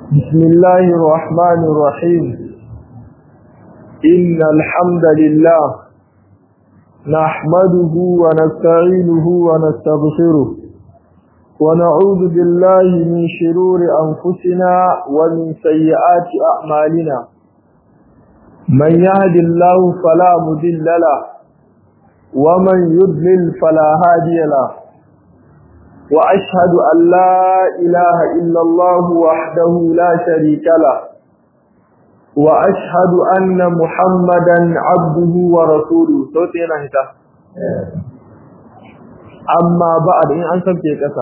بسم الله الرحمن الرحيم إن الحمد لله نحمده ونستعينه ونستغفره ونعوذ بالله من شرور أنفسنا ومن سيئات أعمالنا من يهد الله فلا مضل له ومن يضلل فلا هادي له وأشهد أن لا إله إلا الله وحده لا شريك له وأشهد أن محمدا عبده ورسوله صوتنا هتا أما بعد إن أنسب كيكسا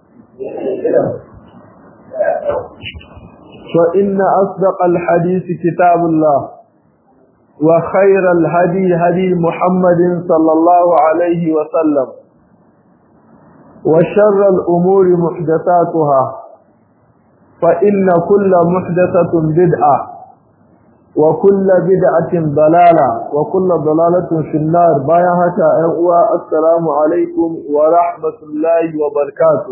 فإن أصدق الحديث كتاب الله وخير الهدي هدي محمد صلى الله عليه وسلم وشر الأمور محدثاتها فإن كل محدثة بدعة وكل بدعة ضلالة وكل ضلالة في النار بايهة أقوى السلام عليكم ورحمة الله وبركاته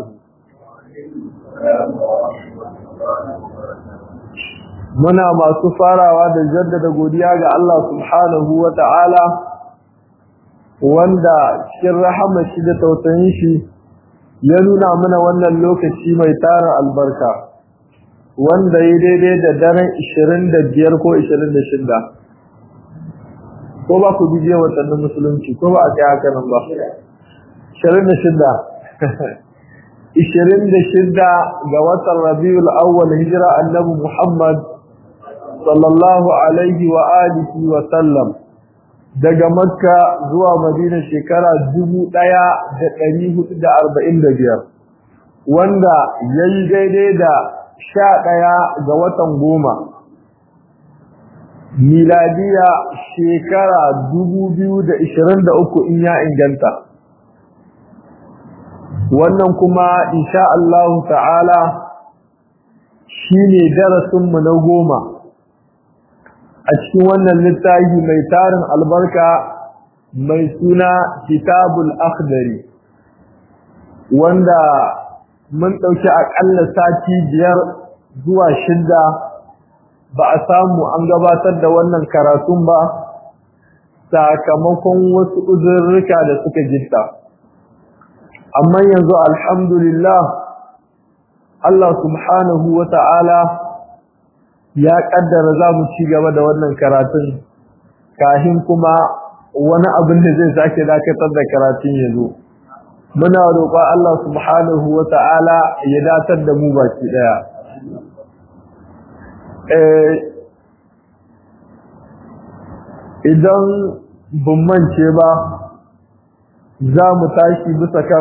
muna masu farawa da jaddada godiya ga Allah subhanahu wa ta'ala wanda cikin rahama shi da tausayin shi ya nuna mana wannan lokaci mai tara albarka wanda ya daidai da daren 25 ko 26 ko ba ku bije watannin musulunci ko ba a kai haka nan ba 26 26 ga watan rabiul awwal hijira annabi muhammad sallallahu alaihi wa alihi wa sallam daga makka zuwa madina shekara dubu ɗaya da ɗari hudu da arba'in da biyar wanda ya yi daidai da sha ɗaya ga watan goma miladiya shekara dubu biyu da ishirin da uku in ya inganta wannan kuma insha Allah ta'ala shi ne darasinmu na goma a cikin wannan littafi mai tarin albarka mai suna kitabul akhdari wanda mun ɗauki aƙalla sati biyar zuwa shidda ba a samu an gabatar da wannan karatun ba sakamakon wasu uzurruka da suka gista amma yanzu alhamdulillah Allah subhanahu wa ta'ala ya kaddara za mu ci gaba da wannan karatun kahin kuma wani abin da zai sake dakatar da karatun ya zo muna roƙon Allah subhanahu wa ta'ala ya datar da mu baki ɗaya idan bin mance ba za mu tashi bisa kan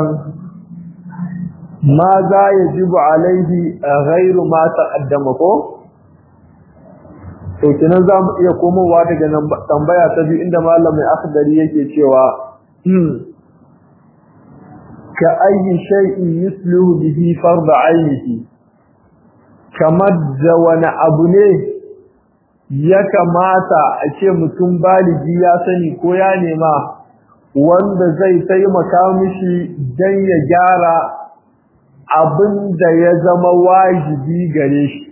ma za ya jibu alaihi ghairu ma taqaddama ko to kenan za mu iya komowa daga tambaya ta biyu inda malamin akhdari yake cewa ka ayi shay'in yusluhu bihi farda ainihi kamar da wani abu ne ya kamata a ce mutum baligi ya sani ko ya nema wanda zai taimaka mishi don ya gyara abin da ya zama wajibi gare shi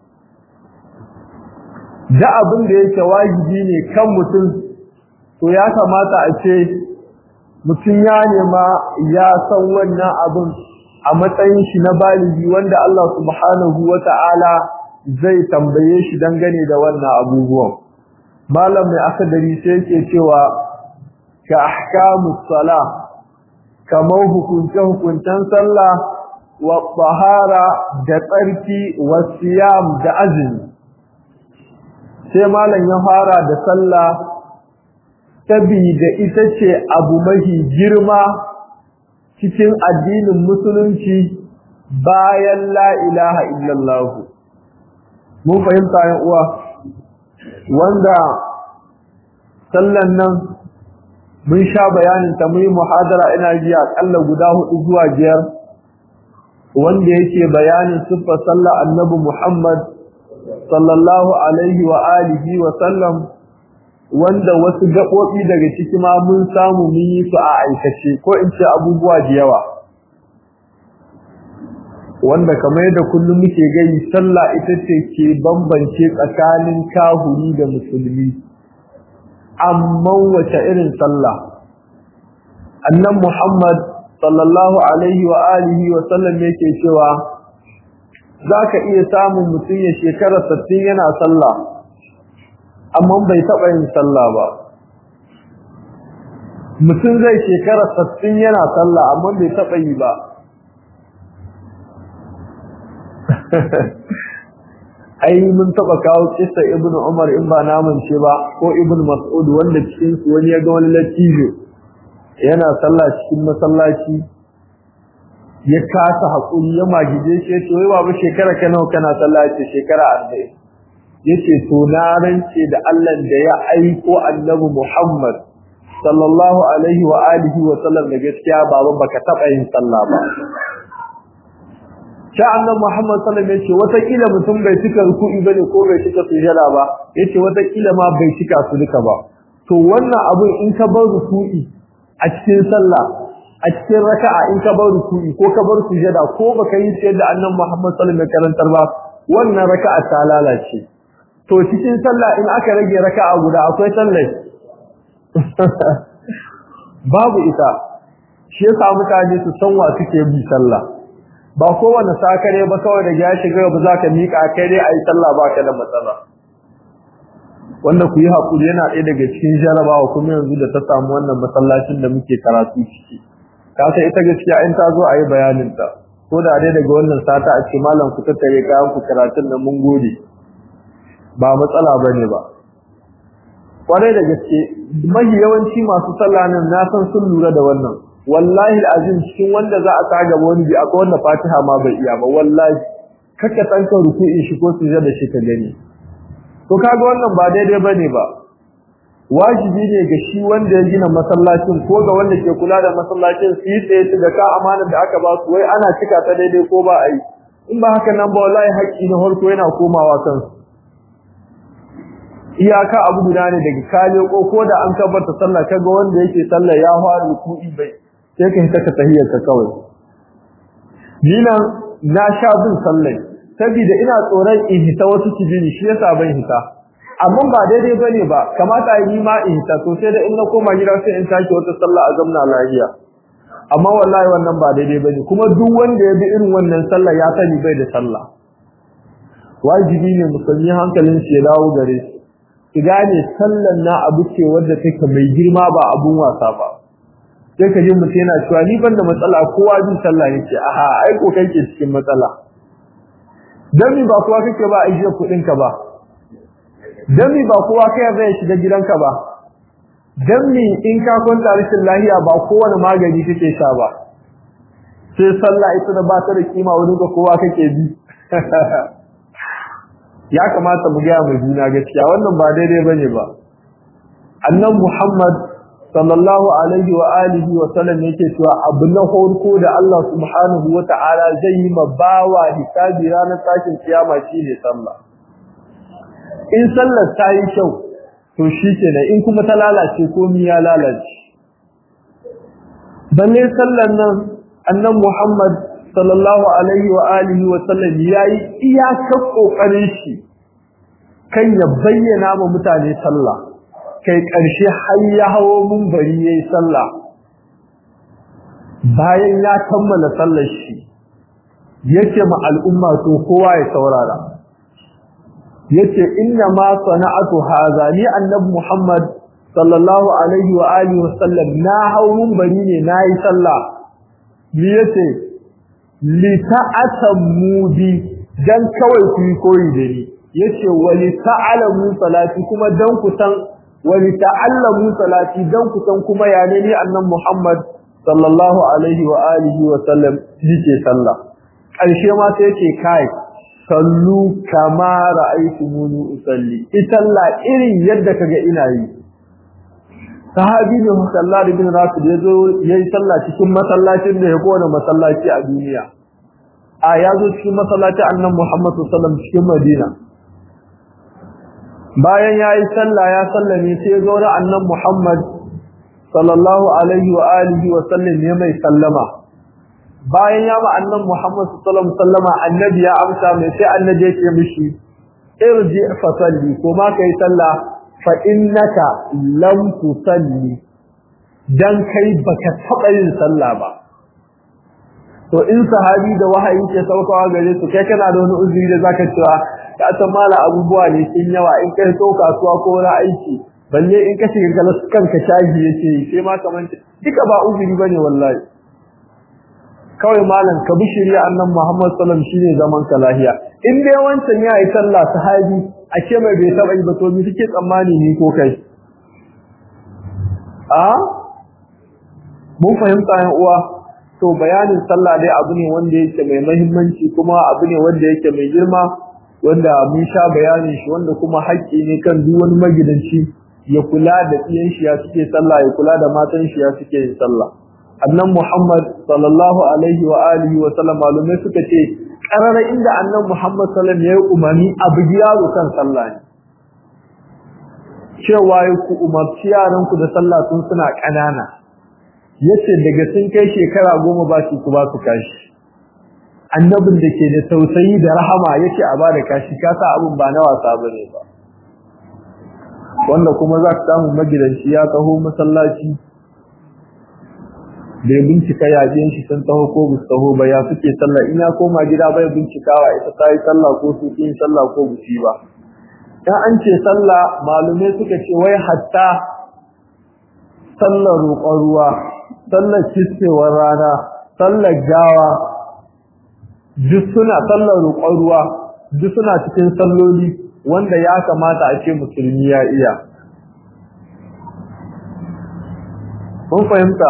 da abin da yake wajibi ne kan mutum to ya kamata a ce mutum ya nema ya san wannan abin a matsayin shi na baligi wanda Allah subhanahu wata'ala zai tambaye shi dangane da wannan abubuwan malam mai akadari sai yake cewa ka ahkamus sala kamar hukunce hukuncen sallah wa tahara da tsarki wa siyam da azumi sai malam ya fara da sallah sabida ita ce abu mahi girma cikin addinin musulunci bayan la ilaha illallah mun fahimta yan uwa wanda sallan nan mun sha bayanin ta muyi muhadara ina ji akalla guda hudu zuwa biyar wanda yake bayanin siffar sallah annabi Muhammad sallallahu alaihi wa alihi wa sallam wanda wasu gaɓoɓi daga ciki ma mun samu mun yi su a aikace ko in ce abubuwa da yawa wanda kamar yadda kullum muke gani sallah ita ce ke bambance tsakanin kahuri da musulmi amma wace irin sallah annan Muhammad sallallahu alaihi wa alihi wa sallam yake cewa zaka iya samun mutum ya shekara 60 yana sallah amma bai taba yin sallah ba mutum zai shekara 60 yana sallah amma bai taba yi ba ai mun taba kawo kissa ibnu umar in ba namun ce ba ko ibnu mas'ud wanda cikin su wani ya ga wani latijo yana sallah cikin masallaci ya kasa hakuri ya magije shi yace wai babu shekara ka nawa kana sallah ce shekara 40 yace to na rance da Allah da ya aiko annabi Muhammad sallallahu alaihi wa alihi wa sallam da gaskiya baba baka taba yin sallah ba sha annabi Muhammad sallallahu alaihi wasallam yace wata kila mutum bai cika ruku'i bane ko bai cika sujada ba yace wata kila ma bai cika su duka ba to wannan abin in ka bar ruku'i a cikin sallah a cikin raka'a in ka bar ruku'i ko ka bar sujada ko baka yi sai da annabi Muhammad sallallahu alaihi wasallam karantar ba wannan raka'a ta lalace to cikin sallah in aka rage raka'a guda akwai sallah babu ita shi yasa mutane su san wa suke bi sallah ba kowane sakare ba kawai da ya shiga ba za ka miƙa kai dai a yi sallah ba ka da matsala wanda ku yi haƙuri yana ɗaya daga cikin jarabawa kuma yanzu da ta samu wannan masallacin da muke karatu ciki ka san ita gaskiya in ta zo a yi bayaninta ko da dai daga wannan sata a ce malam ku tattare kayan ku karatun da mun gode ba matsala ba ne ba kwarai da gaske mahi yawanci masu sallah nan na san sun lura da wannan wallahi azim cikin wanda za a sa gaba wani bi akwai wanda Fatiha ma bai iya ba wallahi kaka tanka ruku'in shi ko sujada shi ka gani to kaga wannan ba daidai bane ba wajibi ne ga shi wanda ya gina masallacin ko ga wanda ke kula da masallacin su yi tsaye su ga ka amanar da aka ba su wai ana cika ta daidai ko ba a yi in ba haka nan ba wallahi haƙƙi na farko yana komawa kansu iyaka abu guda ne daga kale ko ko da an kabbata sallah kaga wanda yake sallah ya fara ruku'i bai sai ka hita ka tahiyyar ka kawai dinan na sha bin sallai saboda ina tsoron in hita wasu kijini shi yasa ban hita amma ba daidai bane ba kamata yi ma in hita to sai da in na koma gida sai in take wata sallah a zamna lafiya amma wallahi wannan ba daidai bane kuma duk wanda ya bi irin wannan sallah ya sani bai da sallah wajibi ne musulmi hankalin shi ya dawo gare shi ki gane sallan na abu ce wadda take mai girma ba abun wasa ba sai ka ji mutum yana cewa ni ban da matsala kowa bin sallah yake aha ai ko kai ke cikin matsala dan mi ba kowa kake ba ajiye kudin ka ba dan mi ba kowa kai zai shiga gidanka ba dan mi in ka kwanta rashin lahiya ba kowane magani kake sha ba sai sallah ita da ba ta da kima wurin ga kowa kake bi ya kamata mu gaya mai juna gaskiya wannan ba daidai bane ba annan Muhammad sallallahu alaihi wa alihi wa sallam yake cewa abu na farko da Allah subhanahu wa ta'ala zai yi ma bawa hisabi ranar tashin kiyama shine sallah in sallar ta yi kyau to shikenan in kuma ta lalace komai ya lalace balle sallar nan annan Muhammad sallallahu alaihi wa alihi wa sallam yayi iyakar kokarin shi kan ya bayyana ma mutane sallah kai karshe har ya hawo munbari yayi sallah bayan ya kammala sallar shi yace ma al'umma to kowa ya saurara yace inna ma sana'atu hadha li annabi muhammad sallallahu alaihi wa alihi wa sallam na hawo munbari ne nayi sallah ni yace lita'atammu bi dan kawai ku yi koyi da ni yace wali ta'alamu salati kuma dan ku san wali ta'allamu salati dan ku san kuma ya ne ni annabi Muhammad sallallahu alaihi wa alihi wa sallam yake sallah karshe ma sai yake kai sallu kama ra'aytumuni usalli italla irin yadda kaga ina yi sahabi ne musalla bin rasul yazo yayi sallah cikin masallacin da ya kowane masallaci a duniya a yazo cikin masallaci annabi Muhammad sallallahu alaihi wasallam cikin Madina bayan yayi sallah ya sallame sai zo da annabi Muhammad sallallahu alaihi wa alihi wa sallam ya mai sallama bayan ya ma annan Muhammad sallallahu alaihi wasallama annabi ya amsa mai sai annabi yake mishi irji fa salli ko ma kai sallah fa innaka lam tusalli dan kai baka taba yin sallah ba to in sahabi da wahayi ke saukawa gare su kai kana da wani uzuri da zaka cewa ka san mala abubuwa ne kin yawa in kai to kasuwa ko wani aiki balle in ka shiga galas kanka shaji yace sai ma kaman duka ba uzuri bane wallahi kawai malam ka bi shari'a annan Muhammad sallallahu alaihi wasallam shine zaman ka lahiya in dai wancan ya yi sallah sahabi a ce mai bai taba yi ba to me kike tsammani ni ko kai a mun fahimta yan uwa to bayanin sallah dai abu ne wanda yake mai muhimmanci kuma abu ne wanda yake mai girma wanda mun sha bayanin shi wanda kuma haƙƙi ne kan duk wani magidanci ya kula da iyan shi ya suke sallah ya kula da matan shi ya suke yin sallah annan Muhammad sallallahu alaihi wa alihi wa sallam malumai suka ce karara inda annan Muhammad sallallahu alaihi ya yi umarni abu yaro kan sallah ne cewa ya ku umarci yaran ku da sallah tun suna ƙanana yace daga sun kai shekara goma ba su ku ba su kashi annabin da ke da tausayi da rahama yace a ba da kashi ka sa abin ba na wasa bane ba wanda kuma za ka samu magidanci ya taho masallaci bai bincika yajen shi sun taho ko bu taho ba ya suke sallah in ya koma gida bai bincikawa ita ta yi sallah ko su yin sallah ko bu ba dan an ce sallah malumai suka ce wai hatta sallar roƙon ruwa sallar kiskewar rana sallar gawa duk suna sallar roƙon ruwa duk suna cikin salloli wanda ya kamata a ce musulmi ya iya mun fahimta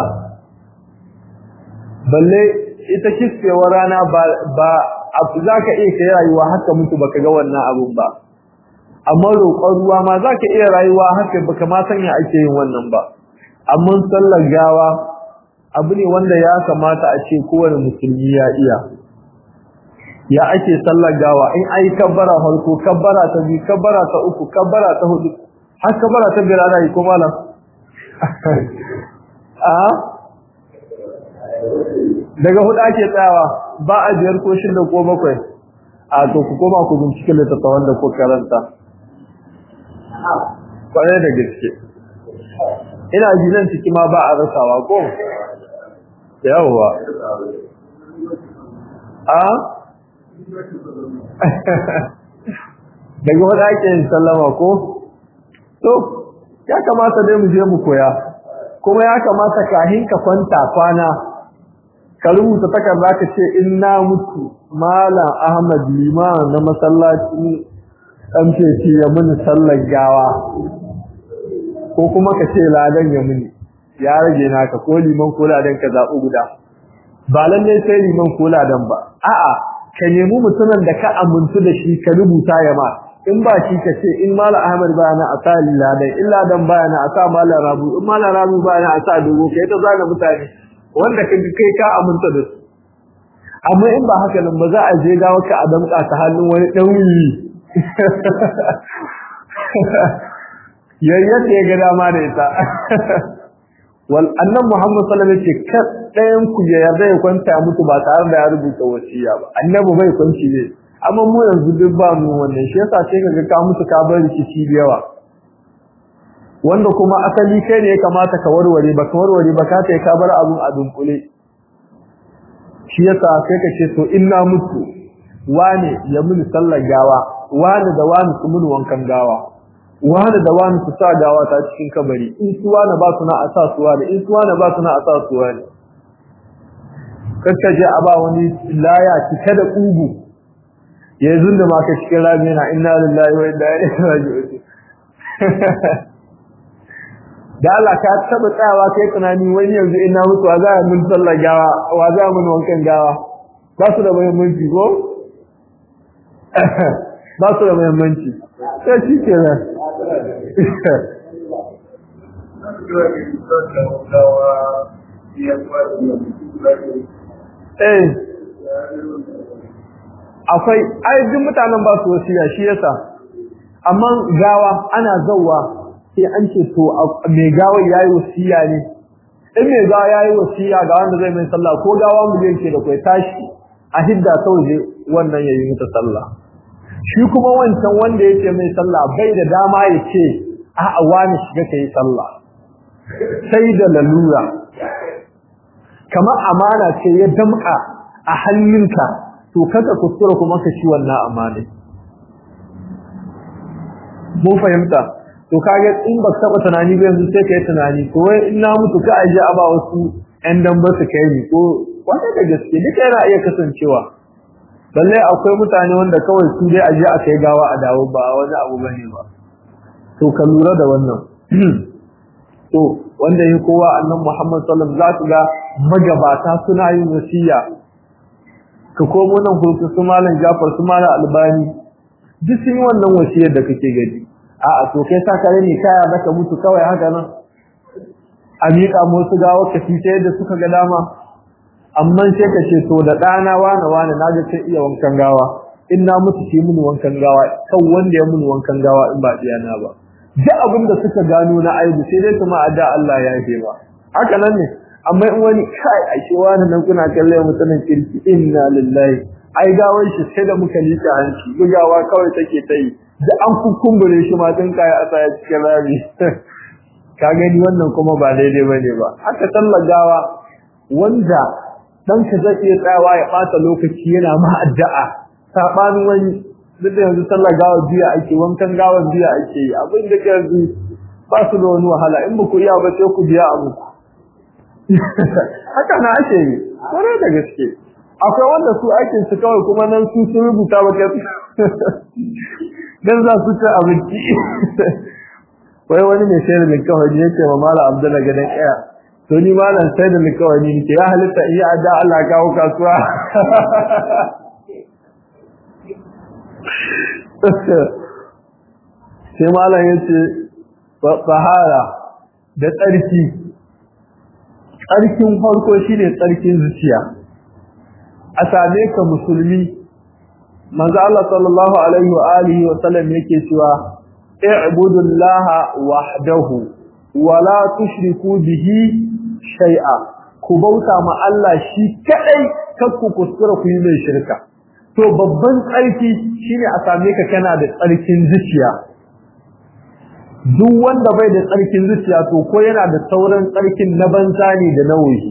balle ita kiskewar rana ba ba za ka iya kai rayuwa haka mutu baka ga wannan abun ba amma roƙon ruwa ma za ka iya rayuwa haka baka ma sanya ake yin wannan ba amma sallar gawa abu ne wanda ya kamata a ce kowane musulmi ya iya ya ake sallar gawa in ai kabbara farko kabbara ta biyu kabbara ta uku kabbara ta hudu har kabbara ta biyar ana yi ko malam a daga hudu ake tsayawa ba a biyar ko shida ko bakwai a to ku koma ku bincike littattafan da ku karanta kwarai da gaske ina ji nan ciki ma ba a rasawa ko yawwa a daga wadda ake yin sallama ko to ya kamata dai mu je mu koya kuma ya kamata kahin ka kwanta kwana ka rubuta takarda ka ce in na mutu malam ahmad liman na masallacin dan feci ya muni sallar gawa ko kuma ka ce ladan ya muni ya rage naka ko liman ko ladan ka zaɓi guda ba lalle sai liman ko ladan ba a'a ka nemi mutumin da ka amintu da shi ka rubuta ya ma in ba shi ka ce in malam ahmad ba na asa ladan in ladan ba na asa malam rabu in malam rabu ba na asa dogo kai ta zana mutane wanda ka kai ka aminta da su amma in ba haka nan ba za a je gawa ka a damƙa ta hannun wani ɗan wuri yayyata ya ga dama da ita wal annan muhammad sallallahu alaihi wasallam ce ɗayan ku ya yarda ya kwanta mutu ba tare da ya rubuta wasiya ba annabi bai kwanci ne amma mu yanzu duk ba mu wannan shi yasa sai kaga ka mutu ka bar rikici da yawa wanda kuma asali kai ne ya kamata ka warware ba ka warware ba ka kai ka bar abun a dunkule shi yasa sai ka ce to inna mutu wane ya muni sallar gawa wane da wane su muni wankan gawa wane da wane su sa gawa ta cikin kabari in su wane ba su na a sa su wane in su wane ba su na a sa su wane kakka je a ba wani laya cike da ƙugu ya yi zunda ma ka cikin rami na inna lillahi wa inna ilaihi raji'un da Allah ka taba tsayawa kai tunani wani yanzu ina mutu wa za a mun sallar gawa wa za mun wankan gawa ba su da muhimmanci ko ba su da muhimmanci sai shi ke nan eh akwai ai duk mutanen ba su wasiya shi yasa amma gawa ana zawwa sai an ce to mai gawa yayi wasiya ne in mai gawa yayi wasiya ga wanda zai mai sallah ko gawa mu yake da kai tashi a hidda sauje wannan yayi mata sallah shi kuma wancan wanda yake mai sallah bai da dama ya ce a'a wani shiga kai sallah sai da lalura kamar amana ce ya damka a hannunka to kada kuskura kuma ka ci wannan amana mu fahimta to kage in ba taba tunani ba yanzu sai kai tunani to wai in na mutu ka aje aba wasu ɗan dan ba su kai ni ko wanda da gaske duka yana iya kasancewa balle akwai mutane wanda kawai su dai aje a kai gawa a dawo ba wani abu bane ba to ka lura da wannan to wanda ya kowa annan Muhammad sallallahu alaihi wasallam ga magabata suna yin wasiya ka komo nan kurku su malam Jafar su malam Albani duk sun yi wannan wasiyar da kake gani a'a to kai sa kare ne kaya baka mutu kawai haka nan a miƙa musu gawa ka fi ta yadda suka ga dama amma sai ka ce to da ɗana wane wane na ga sai iya wankan gawa in na mutu shi mini wankan gawa kan wanda ya mini wankan gawa in ba na ba duk abin da suka gano na aibu sai dai kuma a da Allah ya yi ba haka nan ne amma in wani kai a ce wani nan kuna kallon mutumin kirki inna lillahi ai gawar shi sai da muka lika hanci bugawa kawai take ta yi da an kukumbure shi ma tun kaya asa ya cikin rami ka gani wannan kuma ba daidai bane ba haka sallar gawa wanda dan ka zai iya tsayawa ya bata lokaci yana ma addu'a sabanin wani duk da yanzu sallar gawa biya ake wankan gawa biya ake yi abin da ke yanzu ba su da wani wahala in ba ku iya ba sai ku biya a muku haka na ake yi kwarai da gaske akwai wanda su aikin su kawai kuma nan su sun rubuta ba kai dan za su ci abinci wai wani mai sayar da kawai ne yake ma mala abdullah gadan iya to ni malam sai da kawai ni ke ya halitta iya da Allah kawo kasuwa sai malam yace bahara da tsarki tsarkin farko shine tsarkin zuciya a same ka musulmi manzo Allah sallallahu alaihi wa alihi wa sallam yake cewa i'budullaha wahdahu wa la tushriku bihi shay'a ku bauta ma Allah shi kadai kar ku kuskura ku yi mai shirka to babban tsarki shine a same ka kana da tsarkin zuciya duk wanda bai da tsarkin zuciya to ko yana da sauran tsarkin na banza ne da na wuyi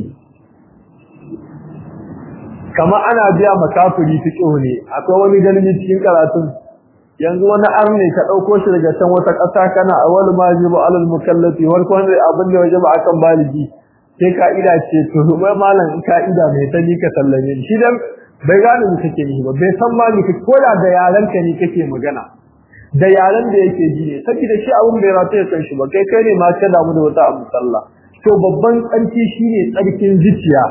kamar ana biya makafiri fiqh ne akwai wani galmi cikin karatun yanzu wani arne ka dauko shi daga can wata ƙasa kana awwal majibu alal mukallafi war ko abin da waje ba akan baligi sai ka'ida ce to mai malam in ka'ida mai tani ka sallame shi dan bai gane mu kake ni ba bai san ma ni ko da da yaran ka ne kake magana da yaran da yake ji ne saboda shi abun bai rata ya san shi ba kai kai ne ma ka damu da wata abu sallah to babban tsarki shine tsarkin zuciya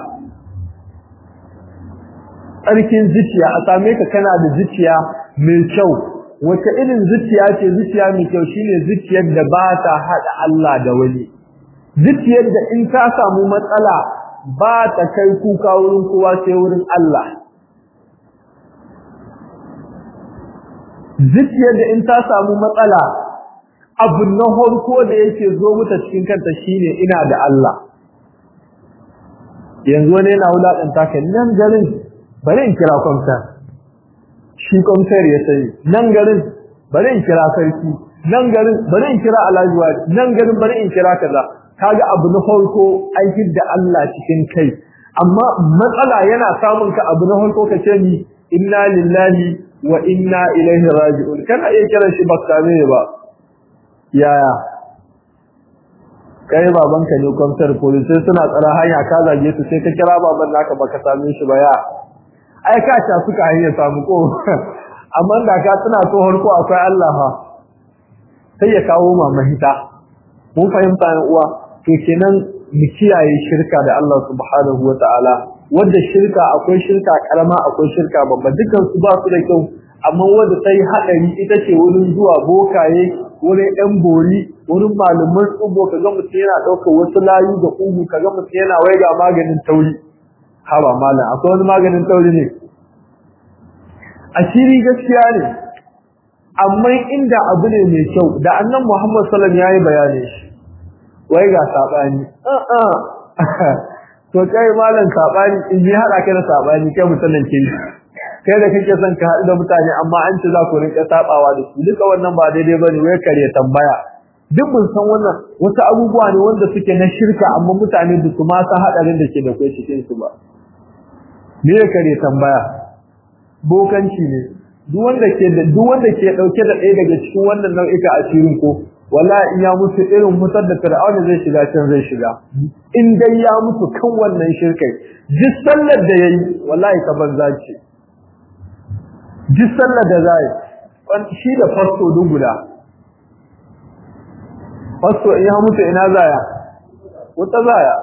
tsarkin zuciya a same ka kana da zuciya mai kyau wace irin zuciya ce zuciya mai kyau shine zuciyar da ba ta hada Allah da wani zuciyar da in ta samu matsala ba ta kai kuka wurin kowa sai wurin Allah zuciyar da in ta samu matsala abu na harko da yake zo mata cikin kanta shine ina da Allah yanzu wani yana wulaƙanta ka nan garin bari in kira kwamta shi kwamtar ya sani nan garin bari in kira sarki nan garin bari in kira alhaji nan garin bari in kira kaza kaga abu na farko an da Allah cikin kai amma matsala yana samun ka abu na farko ka ce ni inna lillahi wa inna ilaihi raji'un kana iya kira shi ba same ba yaya kai babanka ne kwamtar police suna tsara hanya ka zage su sai ka kira baban naka baka same shi ba ya ai ka ta suka hanyar samu ko amma da ka tana so harko akwai Allah fa sai ya kawo ma mahita mun fahimta ne uwa to kenan mu kiyaye shirka da Allah subhanahu wataala wanda shirka akwai shirka karama akwai shirka babba dukan su ba su da kyau amma wanda sai hadari ita ce wurin zuwa bokaye wurin ɗan bori wurin malaman tsubo kaga mutum yana ɗaukar wasu layu da ƙugu kaga mutum yana waiga maganin tauri haba malam akwai wani maganin tauri ne asiri gaskiya ne amma inda abu ne mai kyau da annan Muhammad sallallahu alaihi wasallam yayi bayani shi wai ga sabani a'a to kai malam sabani in ji hada kai da sabani kai mutanen kin kai da kake son ka haɗu da mutane amma an ce za ku rinka sabawa da su duka wannan ba daidai bane wai kare tambaya duk mun san wannan wasu abubuwa ne wanda suke na shirka amma mutane da su ma san hadarin da ke da kai cikin su ba me ya kare tambaya bokanci ne duk wanda ke da duk wanda ke dauke da ɗaya daga cikin wannan nau'ika asirin ko wallahi in ya mutu irin mutar da fir'auna zai shiga can zai shiga in dai ya mutu kan wannan shirkai duk sallar da yayi wallahi ta banza ce duk sallar da zai shi da fasto duk guda fasto in ya mutu ina zaya wata zaya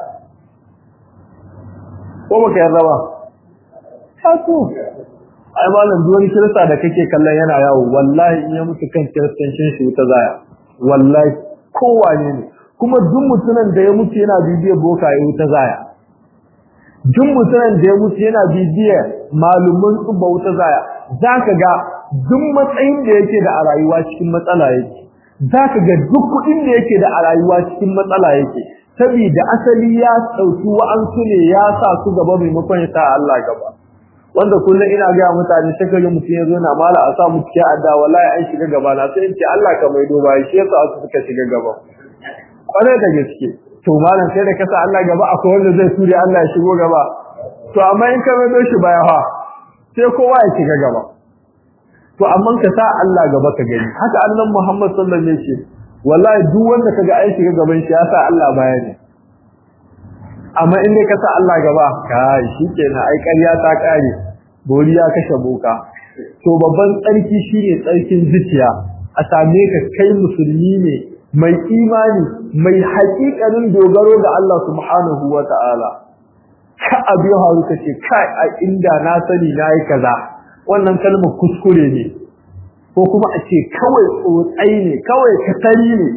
ko baka yarda ba fasto ai malam duk wani kirista da kake kallon yana yawo wallahi in ya mutu kan kiristancin shi wata zaya wallahi kowane ne kuma duk mutumin da ya mutu yana bibiyar boka ya wuta zaya duk mutumin da ya mutu yana bibiyar malumin tsubba wuta zaya zaka ga duk matsayin da yake da a rayuwa cikin matsala yake zaka ga duk kuɗin da yake da a rayuwa cikin matsala yake saboda asali ya sauki wa'ansu ne ya sa su gaba maimakon ya sa Allah gaba wanda kullum ina ga mutane sai kaga mutum ya zo na mala a sa mu cikin adda wallahi an shiga gaba na sai in ce Allah ka maido ba shi yasa su suka shiga gaba kwarai da gaske to malam sai da kasa Allah gaba akwai wanda zai ture Allah ya shigo gaba to amma in ka maido shi baya fa sai kowa ya shiga gaba to amma ka sa Allah gaba ka gani haka annabi Muhammad sallallahu alaihi wasallam wallahi duk wanda kaga ai shiga gaban shi ya sa Allah baya ne amma in dai ka sa Allah gaba kai shikenan ai ƙarya ta kare bori ya kashe boka to babban tsarki shine tsarkin zuciya a same ka kai musulmi ne mai imani mai haƙiƙanin dogaro ga Allah subhanahu wata'ala ka abi haru ka ce kai a inda na sani na yi kaza wannan kalmar kuskure ne ko kuma a ce kawai tsotsai ne kawai katari ne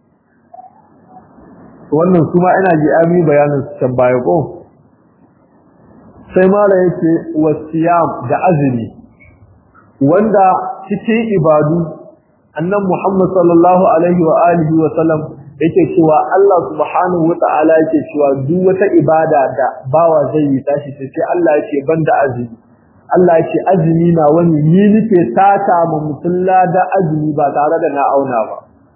wannan kuma ina ji ami bayanin su can baya ko sai mala yake wasiyam da azumi wanda cikin ibadu annan Muhammad sallallahu alaihi wa alihi wa sallam yake cewa Allah subhanahu wa ta'ala yake cewa duk wata ibada da bawa zai yi tashi sai Allah yake banda azumi Allah yake azumi na wani ni nake sata ma mutulla da azumi ba tare da na auna ba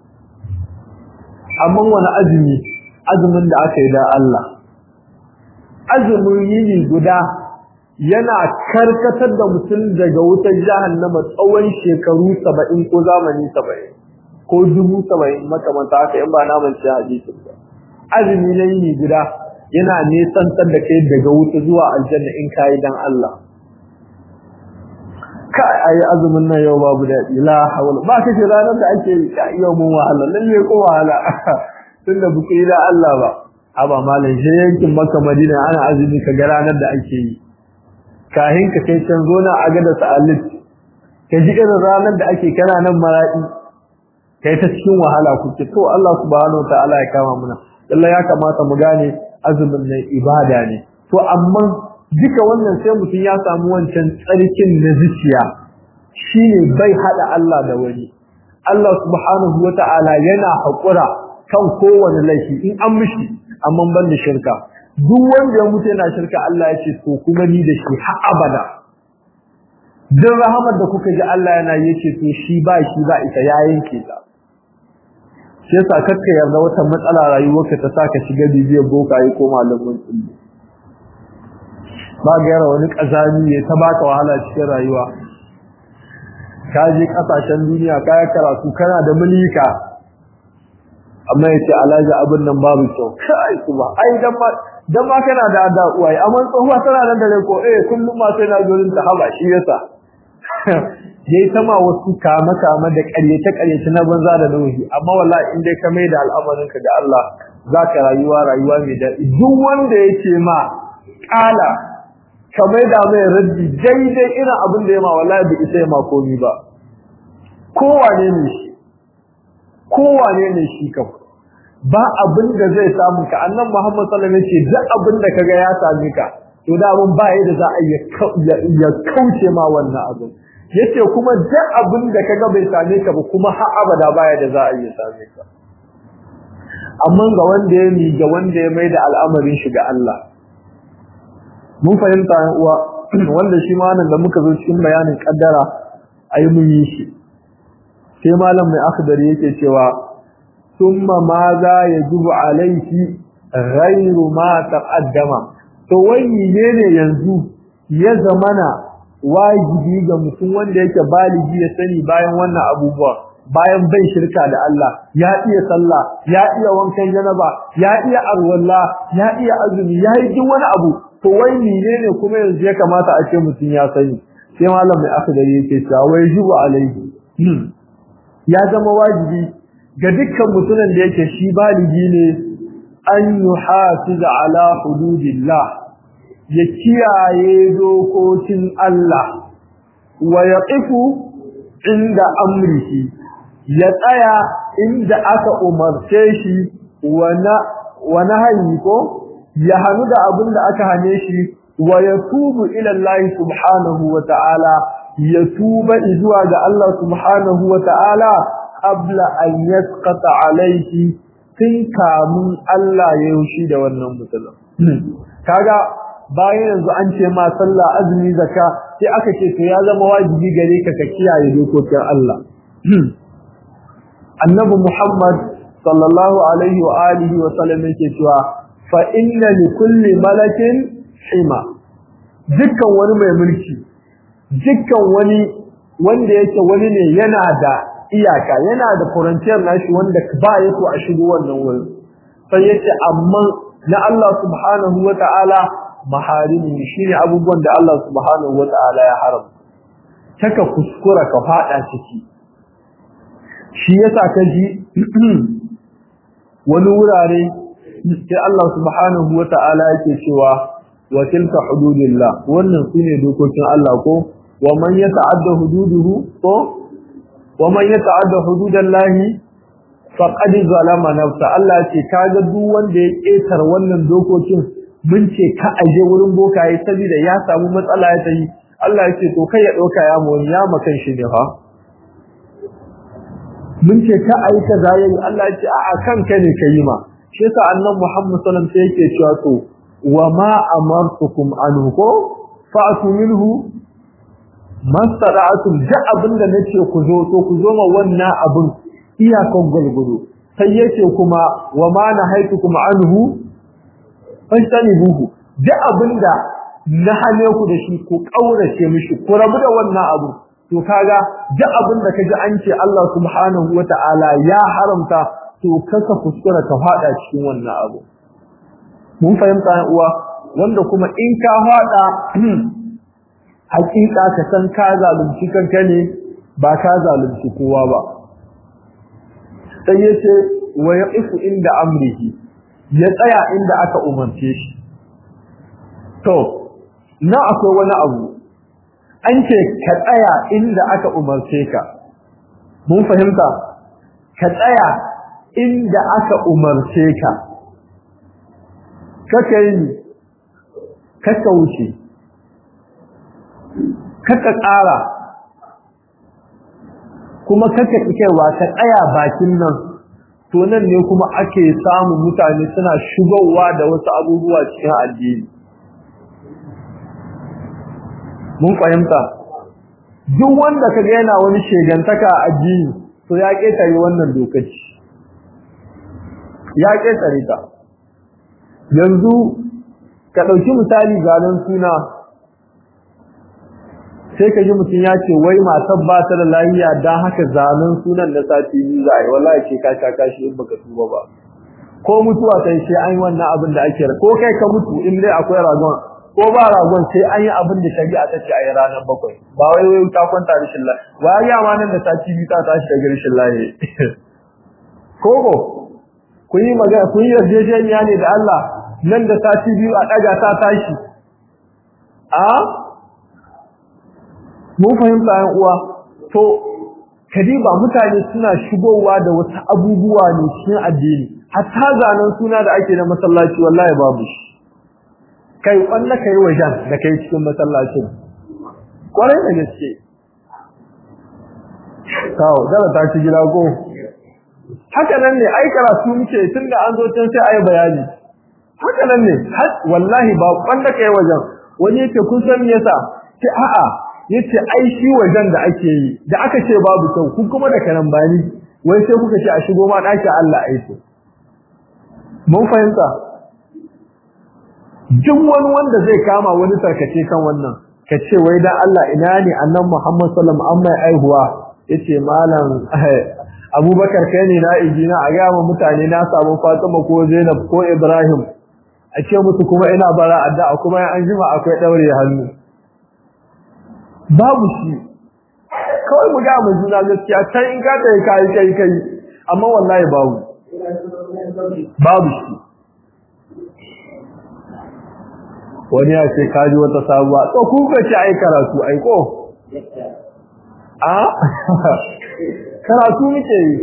amma wani azumi azumin da aka yi da Allah azumin yini guda yana karkatar da mutum daga wutar jahannama tsawon shekaru 70 ko zamani 70 ko dubu 70 makamanta haka in ba na mance hadisi ba azumi na yini guda yana nesantar da kai daga wuta zuwa aljanna in kai dan Allah kai ayi azumin nan yau babu da la hawla ba kace ranar da ake yau mun wahala lalle ko wahala tunda buke da Allah ba aba malam shi yankin Makka Madina ana azumi ka ga ranar da ake yi kahin ka kai can zona a ga da sa'alit ka ji irin ranar da ake kana nan maradi kai ta cikin wahala kuke to Allah subhanahu wataala ya kama muna Allah ya kamata mu gane azumin nan ibada ne to amma duka wannan sai mutum ya samu wancan tsarkin na zuciya shine bai hada Allah da wani Allah subhanahu wataala yana hakura kan kowane laifi in an mishi amma ban da shirka duk wanda ya mutu yana shirka Allah ya ce to kuma ni da shi har abada duk rahamar da kuka ji Allah yana yake to shi ba shi ba ita ya yanke ta sai sa kakka yarda wata matsala rayuwarka ta saka shiga bibiyar bokaye ko malamin tsulli ba ga yara wani kazami ya ta baka wahala cikin rayuwa ka je kasashen duniya ka karatu kana da mulika amma yace alaji abin nan babu kyau kai kuma ai dan ma dan ma kana da da uwaye amma tsohuwa tana nan da ko eh kullum ma sai na gurin ta haba shi yasa yayi sama wasu kama kama da ƙaryace ƙaryace na banza da nauyi amma wallahi in dai ka mai da al'amarin ka ga Allah zaka rayuwa rayuwa mai daɗi duk wanda yake ma kala ka mai da mai raddi daidai irin abin da ya ma wallahi bai isa ya ma komi ba kowane ne shi kowane ne shi kam ba abin da zai samu ka annan Muhammad sallallahu alaihi wasallam ce duk abin da kaga ya same ka to da mun ba yadda za a ya kauce ma wannan abin yace kuma duk abin da kaga bai same ka ba kuma har abada ba yadda za a yi same ka amma ga wanda ya mi ga wanda ya mai da al'amarin shi ga Allah mun fahimta uwa wanda shi ma nan da muka zo cikin bayanin kaddara ayi mun yi shi sai malam mai akhdari yake cewa thumma ma za yajibu alayhi ghayru ma taqaddama to wai ne yanzu ya zamana wajibi ga mutum wanda yake baligi ya sani bayan wannan abubuwa bayan bai shirka da Allah ya iya sallah ya iya wankan janaba ya iya arwalla ya iya azumi ya yi duk wani abu to wai menene kuma yanzu ya kamata a ce mutum ya sani sai malam mai akhdari yake cewa wai jibu alaihi ya zama wajibi ga dukkan mutumin da yake shi baligi ne an yuhafiza ala hududillah ya kiyaye dokokin Allah wa yaqifu inda amrihi ya tsaya inda aka umarce shi wa nahayi ko ya hanu da abin da aka hane shi wa yatubu ila Allah subhanahu wa ta'ala ya tuba zuwa ga Allah subhanahu wa ta'ala qabla an yasqata alayhi tun kamun Allah ya yushi da wannan mutum kaga bayan yanzu an ce ma sallah azumi zakka sai aka ce to ya zama wajibi gare ka ka kiyaye dokokin Allah annabi Muhammad sallallahu alaihi wa alihi wa sallam yake cewa fa inna li kulli malakin hima dukkan wani mai mulki dukkan wani wanda yake wani ne yana da iyaka yana da frontier nashi wanda ba ya so a shigo wannan wurin sai yace amma na Allah subhanahu wa ta'ala maharimi shine abubuwan da Allah subhanahu wa ta'ala ya haramta taka kuskura ka fada ciki shi yasa ka ji wani wurare sai Allah subhanahu wa ta'ala yake cewa wa tilka hududillah wannan sune dokokin Allah ko wa man yata'adda hududuhu ko wa man yata'adda hududallahi faqad zalama nafsa Allah ce kaga duk wanda ya ketar wannan dokokin mun ce ka aje wurin bokaye saboda ya samu matsala ya tayi Allah ya ce to kai ya dauka ya mu ya makan shi ne fa mun ce ka ayi kaza yayi Allah ya ce a kanka ne kai ma shi yasa annabi Muhammad sallallahu alaihi wasallam sai yake cewa to wa ma amartukum anhu ko fa'tu minhu mastata'tum da abinda nace ku zo to ku zo ma wannan abin iyakan gulgudu sai yace kuma wa ma nahaitukum anhu fastanibuhu da abinda na hane ku da shi ku kaurace mishi ku rabu da wannan abu to kaga da abinda kaji an ce Allah subhanahu wataala ya haramta to kaka kuskura ka fada cikin wannan abu mun fahimta uwa wanda kuma in ka fada hakika ka san ka zalunci kanka ne ba ka zalunci kowa ba sai yace wa yaqifu inda amrihi ya tsaya inda aka umarce shi to na akwai wani abu an ce ka tsaya inda aka umarce ka mun fahimta ka tsaya inda aka umarce ka kaka yi kaka wuce kaka ƙara kuma kaka kikewa ka tsaya bakin nan to nan ne kuma ake samun mutane suna shigowa da wasu abubuwa cikin addini mun fahimta duk wanda kaga yana wani shegantaka a addini to ya ketare wannan dokaci ya ketare ta yanzu ka dauki misali ganin suna sai ka ji mutum ya ce wai matar ba ta da lafiya dan haka zanen sunan da sati ni za a yi wallahi ce ka sha kashi in baka tuba ba ko mutuwa ta sai an yi wannan abin da ake ko kai ka mutu in dai akwai ragon ko ba ragon sai an yi abin da shari'a ta ce a yi ranar bakwai ba wai wai ta kwanta rashin lafiya wa ya ma nan da sati biyu ta tashi daga rashin lafiya koko kun yi magana kun yi yarjejeniya ne da Allah nan da sati biyu a daga ta tashi a mun fahimta yan uwa to kadiba mutane suna shigowa da wasu abubuwa ne cikin addini hatta zanen suna da ake na masallaci wallahi babu shi kai wanda kai wajen da kai cikin masallacin kwarai da gaske kawo zara ta ci gida ko haka nan ne ai karatu muke tunda an zo can sai ai bayani haka nan ne wallahi ba kwanda kai wajen wani yake kun san me yasa ce a'a yace ai shi wajen da ake yi da aka ce babu kyau kun kuma da kanan bani wai sai kuka ce a shigo ma daki Allah aiko mun fahimta duk wani wanda zai kama wani tarkace kan wannan ka ce wai dan Allah ina ne annan Muhammad sallallahu alaihi wasallam aihuwa yace malam Abubakar kai ne na ijina a ga mutane na samu Fatima ko Zainab ko Ibrahim a ce musu kuma ina bara addu'a kuma an jima akwai daure hannu babu shi kawai mu ga mu juna gaskiya kai in ka tayi kai kai kai amma wallahi babu babu shi wani ya ce kaji wata sabuwa to ku ka ci ai karatu ai ko a karatu muke yi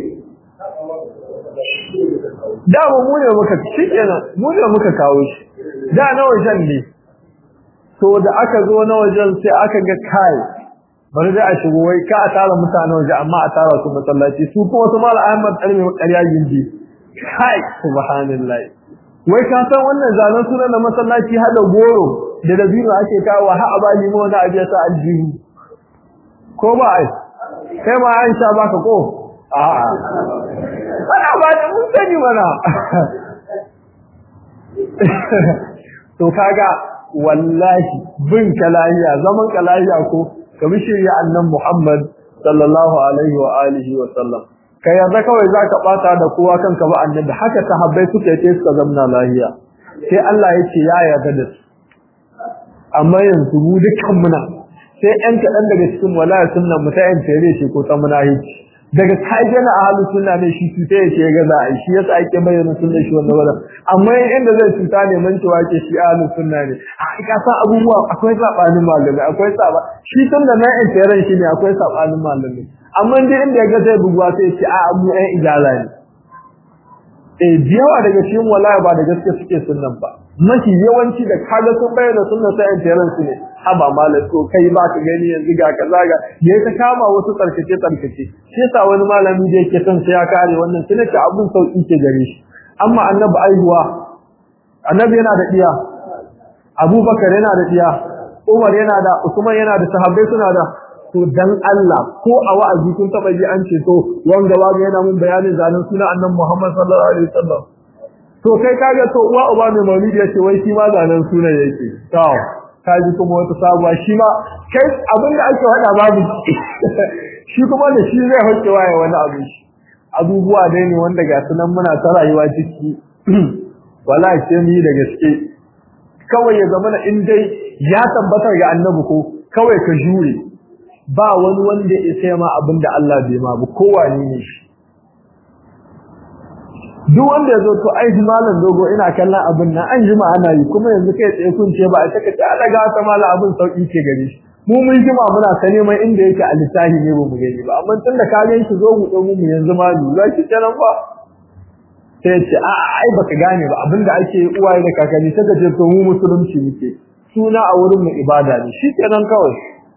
da mu ne muka shikenan mu ne muka kawo shi da na wajen ne to da aka zo na wajen sai aka ga kai bari da a shigo wai ka a tara mutane waje amma a tara su masallaci su kuma su mala ahmad kalmi ƙarya gindi kai subhanallahi wai ka san wannan zanen sunan na masallaci hada goro da dabino ake kawo ha a bani mu wani abiya sa aljihu ko ba ai kai ma an sha baka ko a'a ana ba da mun sani mana to kaga wallahi bin kalahiya zaman kalahiya ko kamar shirya annan Muhammad sallallahu alaihi wa alihi wa sallam kai yanzu kawai zaka bata da kowa kanka ba annabi haka sahabbai suka yi suka zamna lahiya sai Allah yake ya yarda da su amma yanzu mu dukkan muna sai ɗan kaɗan daga cikin walaya sunnan mu ta yan tare shi ko ta munahici daga kaje na ahlus sunna ne shi tuta yake ga za a shi yasa ake bayyana sunna shi wannan wannan amma inda zai tuta ne man cewa ke shi ahlus sunna ne a ka san abubuwa akwai sabanin malami akwai saba shi tun da na yan tare shi ne akwai sabanin malami amma dai inda ya ga zai bugwa sai ce a mu ɗan ijala ne eh yawa daga cikin walaya ba da gaske suke sunnan ba mafi yawanci da kaga sun bayyana sunna sai yan tare su ne haba malam to kai ba ka gani yanzu ga kaza ga yayi ta kama wasu tsarkace tsarkace shi yasa wani malami da yake son sai ya kare wannan sai nake abun sauki ke gare shi amma annabi aihuwa annabi yana da iya abubakar yana da iya umar yana da usman yana da sahabbai suna da to dan Allah ko a wa'azi kun taba ji an ce to wanga wanga yana mun bayanin zanen suna annabi Muhammad sallallahu alaihi wasallam to kai kaga to uwa uba mai maulidi yace wai shi ma zanen sunan yake to kaji kuma wata sabuwa shi ma kai abinda ake hada babu shi kuma da shi zai hoke waye wani abu shi abubuwa dai ne wanda ga sunan muna ta rayuwa ciki wallahi sai mu yi da gaske kawai ya zama in dai ya tabbatar ga annabi ko kawai ka jure ba wani wanda ya sai ma abinda Allah bai ma ba kowa ne shi duk wanda ya zo to ai malam dogo ina kallon abin nan an jima ana yi kuma yanzu kai tsaye kun ce ba a taka ta daga ta malam abin sauki ke gare shi mu mun jima muna ta neman inda yake a littafi ne ba mu gani ba amma tun da ka ga shi zo mu dogo mu yanzu ma ni za ki kenan ba sai ce a ai baka gane ba abinda ake uwaye da kakanni saka ce to mu musulunci muke suna a wurin mu ibada ne shi kenan kawai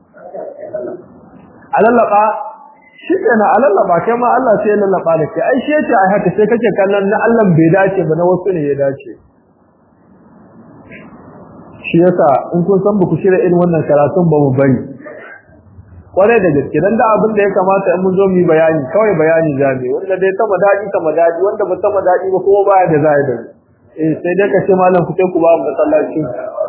alallaba shi kenan alallaba kai ma Allah sai ya lallaba da kai ai shi yace ai haka sai kake kallon na Allah bai dace ba na wasu ne ya dace shi yasa in kun san ku shirya irin wannan karatun ba mu bari kwarai da gaske dan da abin da ya kamata in mun zo mu yi bayani kawai bayani zabe wanda dai sama dadi sama dadi wanda ba sama dadi ba kuma baya da zai da eh sai dai ka ce malam ku sai ku ba mu masallaci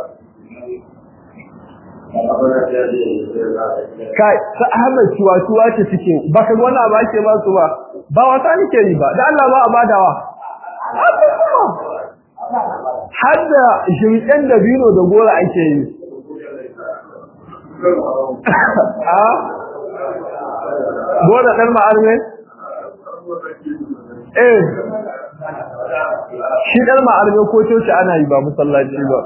kai sa Ahmad tuwa tuwa ce suke ba ka wannan ba ke ba su ba ba wata nake yi ba da Allah ba a badawa har da jimƙen da bino da gora ake yi a gora ɗan ma'arme eh shi ɗan ma'arme ko coci ana yi ba musallaci ba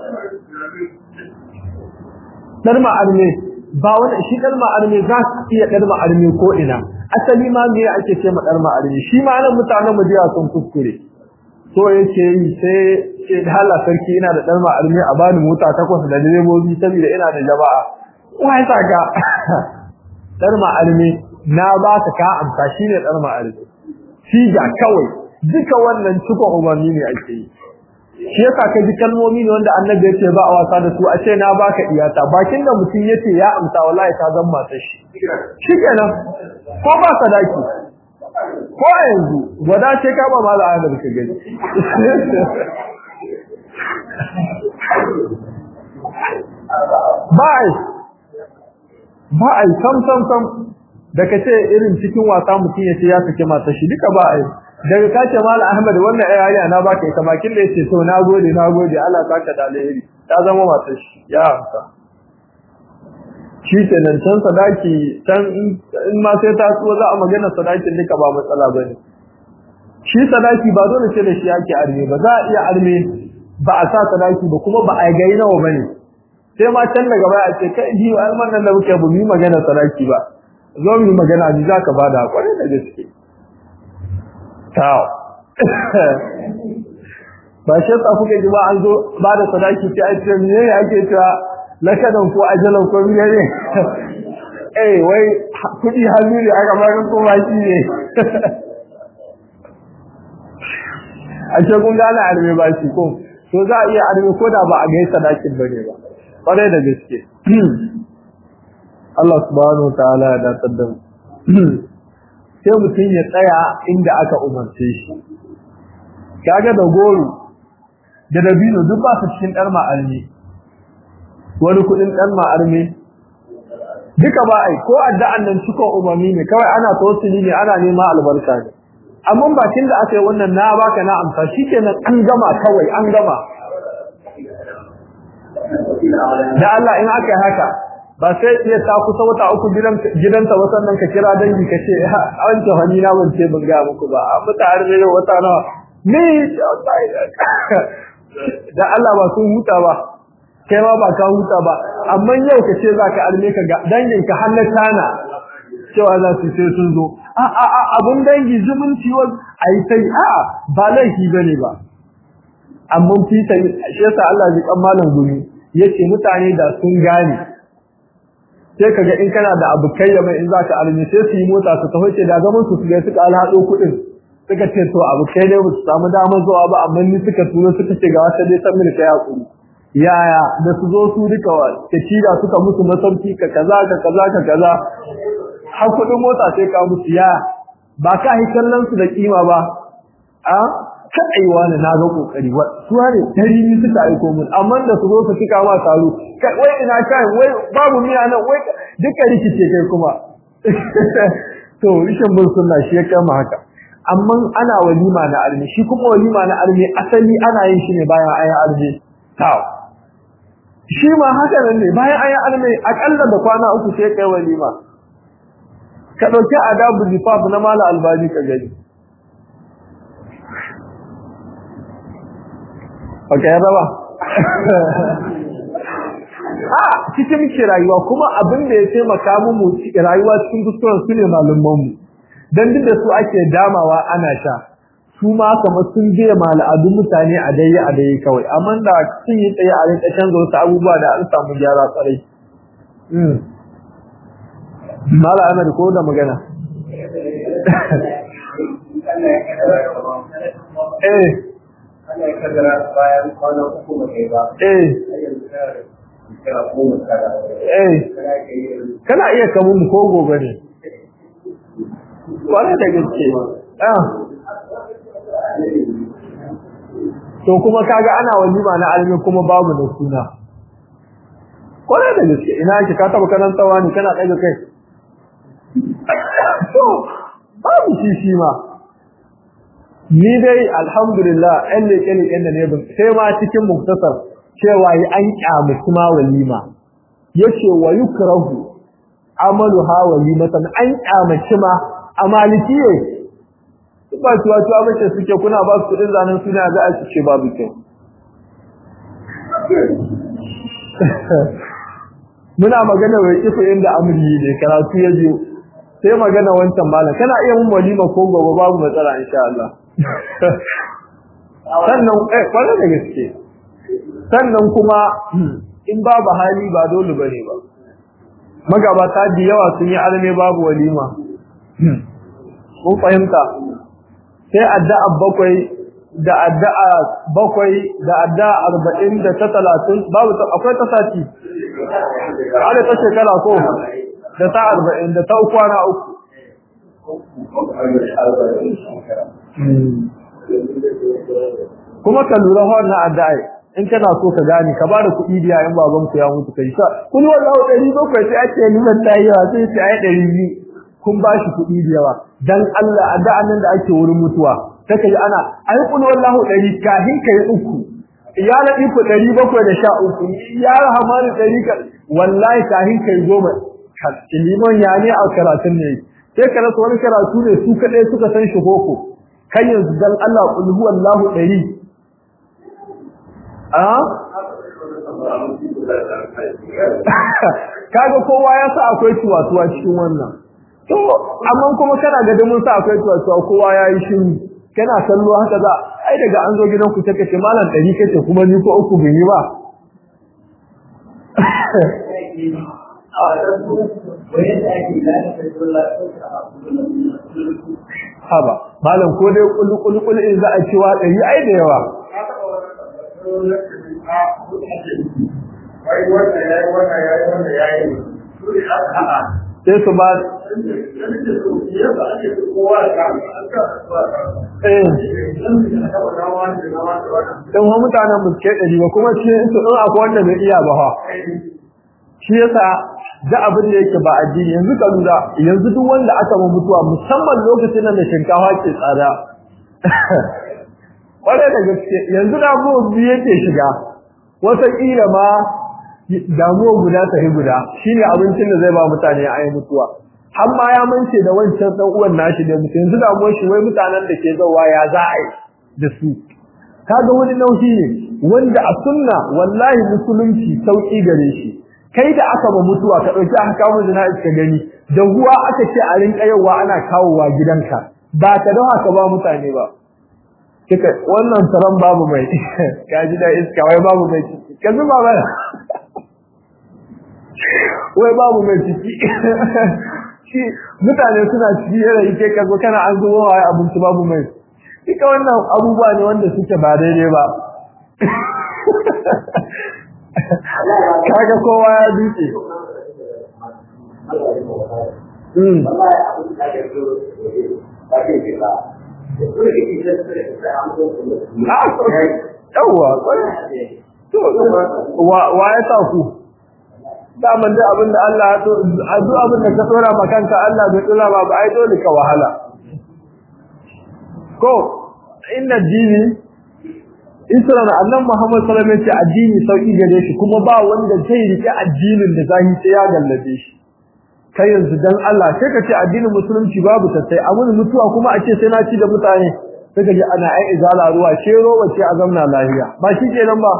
ɗan ma'arme ba wani shi ɗan ma'arme za su iya ɗan ma'arme ko ina asali ma me ake ce ma ɗan ma'arme shi ma nan mutanen mu jiya sun kuskure so yake yi sai ce da hala sarki ina da ɗan ma'arme a bani mota takwas da direbobi saboda ina da jama'a wai saka ɗan ma'arme na ba ka ka amsa shine ɗan ma'arme siga kawai duka wannan cikon umarni ne ake yi shi yasa ka ji kalmomi ne wanda annabi ya ce ba a wasa da su a ce na baka iyata bakin da mutum ya ce ya amsa wallahi ta zan mata shi shikenan ko ba sadaki ko a yanzu gwada ce ka ba ma za a ka gani ba a ba a yi sam sam sam da ka ce irin cikin wasa mutum ya ce ya sake mata shi duka ba a yi daga ka ce mala ahmad wannan ai yariya na baka ita bakin da yace to nagode nagode Allah saka da alheri ta zama matar shi ya amsa shi kenan can sadaki can in ma sai ta so za a magana sadakin duka ba matsala bane shi sadaki ba dole ce da shi ake arme ba za a iya arme ba a sa sadaki ba kuma ba a gai nawa bane sai ma can daga baya a ce kai ji alman nan da muke bu mi magana sadaki ba zo mu magana ji zaka bada kwarai da gaske tawo ba shi ta kuke ji ba an zo ba da sadaki sai a ce me ne ake cewa lakadan ko ajalan ko me ne eh wai kudi hannu ne aka ba ko ba shi ne a ce kun gane arme ba shi ko to za a iya arme ko da ba a gai sadakin bane ba kwarai da gaske Allah subhanahu wa ta'ala ya datar da mu sai mutum ya tsaya inda aka umarce shi kaga da goro da dabino duk ba su cikin dar ma'armi wani kudin dar ma'armi duka ba ai ko addu'an nan cikon umarni ne kawai ana tawassuli ne ana nema albarka ne amma bakin da aka yi wannan na baka na amsa shikenan an gama kawai an gama da Allah in aka yi haka ba sai iya ta kusa wata uku gidanta wasan nan ka kira dangi ka ce an ce hani na ban ce ban ga muku ba a fita har ne wata nawa ni da Allah ba sun huta ba kai ma ba ka huta ba amma yau ka ce za ka alme ka ga dangin ka hannun tana cewa za su sai sun zo a a a abun dangi zumunci wa ai sai a ba laifi bane ba amma fita shi yasa Allah ya kan malam gumi yace mutane da sun gane sai kaga in kana da abu kai da mai in zaka almi sai su yi mota su taho ce da zaman su ga suka alhado kudin suka ce to abu kai dai su samu damar zuwa ba amma ni suka turo suka ce ga wata dai san mini kai hakuri yaya da su zo su duka wa ta da suka musu masauki ka kaza ka kaza ka kaza har kudin mota sai ka musu ya ba ka hi kallon su da kima ba a kai wani na ga kokari wa su ne dari ni suka aiko mun amma da su zo su cika ma taro wai ina kai wai babu miya nan wai duka rikice kai kuma to rishin bin sunna shi ya kama haka amma ana walima na almi shi kuma walima na almi asali ana yin shi ne bayan ayan almi taw shi ma haka nan ne bayan ayan almi akalla da kwana uku sai kai walima ka dauki adabu zifaf na mala albani ka gani Baka yarda ba? A cikin muke rayuwa kuma abin da ya taimaka mu rayuwa cikin kuskuren su ne malamanmu. Dan duk da su ake damawa ana sha. Su ma kamar sun biya al'adun mutane a dai a dai kawai. Amma da sun yi tsaye a rinka canza wasu abubuwa da an samu gyara tsarai. Mala Ahmad ko da magana. Eh. ana kaddara bayan kwana uku ba kai ba Eh. kira goma kada Eh. kana ka yi Kana iya kamun mu ko gobe ne. Kwarai da gaske. Ah. To kuma kaga ana walima na almi kuma babu da suna. Kwarai da gaske ina yake ka taba kanan tsawa ne kana ɗaga kai. To babu shi shi ma. Ni dai alhamdulillah ɗan leƙe leƙen da ne bin sai ma cikin muktasar cewa yi an ƙyamuci ma walima. Yace wa yukrahu amalu ha walimatan an ƙyamaci ma a malikiye ba tuwa tuwa bace suke kuna ba su kudin zanen suna za a ce babu kyau muna magana wai kifu inda amri ne karatu ya biyo sai magana wancan malam kana iya mun walima ko gobe babu matsala insha Allah sannan eh kwarai da gaske sannan kuma in babu hali ba dole bane ba magabata da yawa sun yi alme babu walima mun fahimta sai addu'a bakwai da addu'a bakwai da addu'a arba'in da ta talatin babu akwai ta sati ada ta shekara ko da ta arba'in da ta kwana uku kuma ka lura wannan addu'a in kana so ka gane ka bada kuɗi biya in baban ku ya mutu kai sa kun wallahi ɗari bakwai sai ake nuna ta yawa sai sai ai ɗari biyu kun ba shi kuɗi da yawa dan Allah addu'a nan da ake wurin mutuwa take yi ana ai kun wallahi ɗari kafin kai uku ya laɗi ku ɗari bakwai da sha uku ya rahamani ɗari ka wallahi kafin kai goma liman ya ne a karatun ne sai ka rasa wani karatu ne su kaɗai suka san shi koko kan yanzu dan Allah kul huwallahu ɗari kaga kowa ya sa akwai tuwatuwa cikin wannan to amma kuma kana ga mun sa akwai tuwatuwa kowa ya yi shiru kana kallo haka za ai daga an zo gidan ku take ce malam dari kace kuma ni ko uku bin yi ba haba malam ko dai kullu kullu kullu in za a ci wa dari ai da yawa wai wannan yayi wannan yayi wannan yayi sai su ba in wa mutanen mu ke ɗari ba kuma shi su in akwai wanda bai iya ba ha shi yasa da abin da yake ba addini yanzu ka lura yanzu duk wanda aka ma mutuwa musamman lokacin da shinkafa ke tsada kwarai da gaske yanzu da mu biyu yake shiga wata kila ma damuwa guda tafi guda shine abincin da zai ba mutane a yi mutuwa har ma ya mance da wancan dan uwan nashi da mutum yanzu damuwar shi wai mutanen da ke zawa ya za a yi da su kaga wani nauyi ne wanda a sunna wallahi musulunci sauki gare shi kai da aka ba mutuwa ka dauki aka kawo jana'iz ka gani da ruwa aka ce a rinka yawa ana kawowa gidanka ba ka dawa ka ba mutane ba kika wannan taron babu mai ka ji da iska wai babu mai ka zuba mana wai babu mai ciki shi mutane suna ciki yana yake ka zo kana an zuwa wai abinci babu mai duka wannan abubuwa ne wanda suke ba daidai ba kaga kowa ya duke yawwa wa ya sa ku daman da abinda Allah ya to a duk abinda ka tsora ma kanka Allah bai tsora ba ba ai dole ka wahala ko inna dini isra na annabi Muhammad sallallahu alaihi wasallam addini sauki gare shi kuma ba wanda zai rike addinin da zai sai ya gallabe shi kai yanzu dan Allah sai ka ce addinin musulunci babu ta sai amun mutuwa kuma a ce sai na ci da mutane sai ka ji ana ai izala ruwa shero wace a zamna lafiya ba shi kenan ba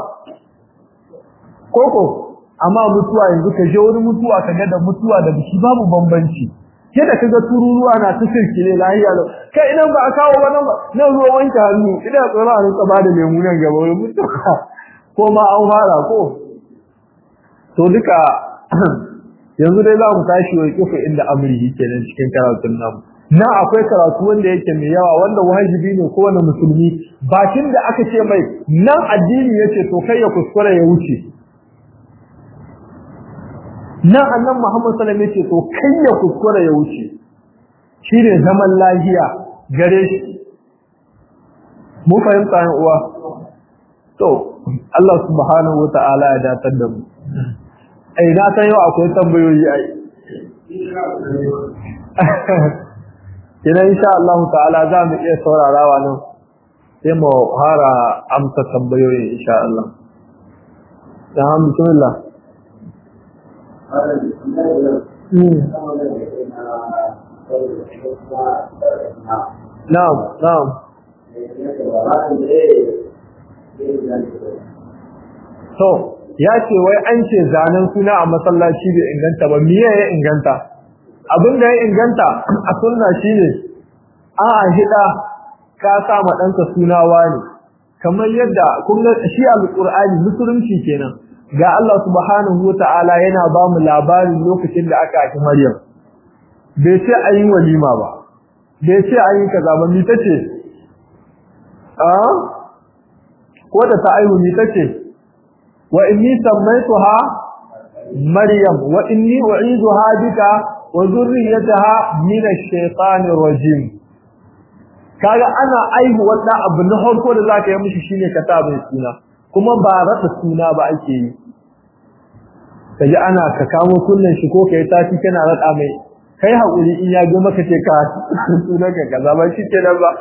koko amma mutuwa yanzu ka je wani mutuwa ka ga da mutuwa da biki babu bambanci ke da kaga tururuwa na ta sirkile lahiya lau kai idan ba a kawo ba nan ba nan ruwa wanke hannu idan tsoro a rinka ba da lemu nan gaba wai mutuwa ko ma an fara ko to duka yanzu dai za mu tashi wai kufa inda amri kenan cikin karatun namu na akwai karatu wanda yake mai yawa wanda wajibi ne kowane musulmi bakin da aka ce mai nan addini yace to kai ya kuskure ya wuce nan annan Muhammad sallallahu alaihi wasallam yace to kai ya kuskure ya wuce shine zaman lafiya gare shi mu fahimta yan uwa to Allah subhanahu wataala ya datar da mu ai na san yau akwai tambayoyi ai kina insha Allah ta'ala za mu iya saurarawa nan sai mu fara amsa tambayoyi insha Allah da bismillah Na'am, na'am. To, ya ce wai an ce zanen suna a masallaci bai inganta ba, miye ya inganta? Abin da ya inganta a sunna shine a hida ka sa ma ɗanka suna wani, kamar yadda kun shi alƙur'ani musulunci kenan. ga Allah subhanahu wata'ala yana ba mu labarin lokacin da aka haifi Maryam bai ce an yi walima ba bai ce an yi kaza ba mita ce a ko da ta aihu ni tace wa inni sammaytuha maryam wa inni u'iduha bika wa zurriyataha min ash-shaytanir rajim kaga ana aihu wanda abu na farko da zaka yi mishi shine ka ta mai suna kuma ba rasa suna ba ake yi kaji ana ka kamo kullun shi ko kai tafi kana rada mai kai hakuri in ya ga maka ce ka sunan ka kaza ba shi kenan ba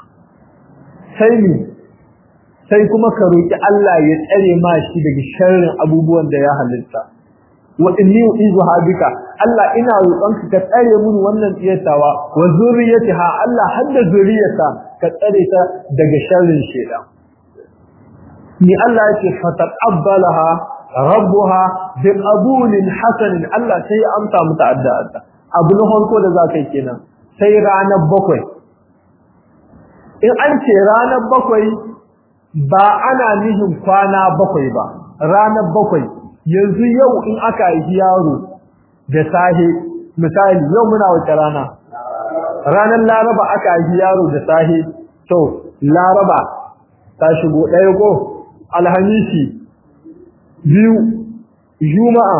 sai ni sai kuma ka roki Allah ya tsare ma shi daga sharrin abubuwan da ya halitta wa inni uizu habika Allah ina roƙon ka tsare mun wannan tsiyatawa wa zurriyataha Allah hadda zuriyata ka tsare ta daga sharrin shedan ni Allah yake fataqabbalaha rabbuha bi qabulin hasan Allah sai ya amsa mata addu'a abu na farko da zakai kenan sai ranar bakwai in an ce ranar bakwai ba ana nihin kwana bakwai ba ranar bakwai yanzu yau in aka yi yaro da sahe misali yau muna wace rana ranar laraba aka yi yaro da sahe to laraba ta shigo ɗaya ko alhamisi biyu juma'a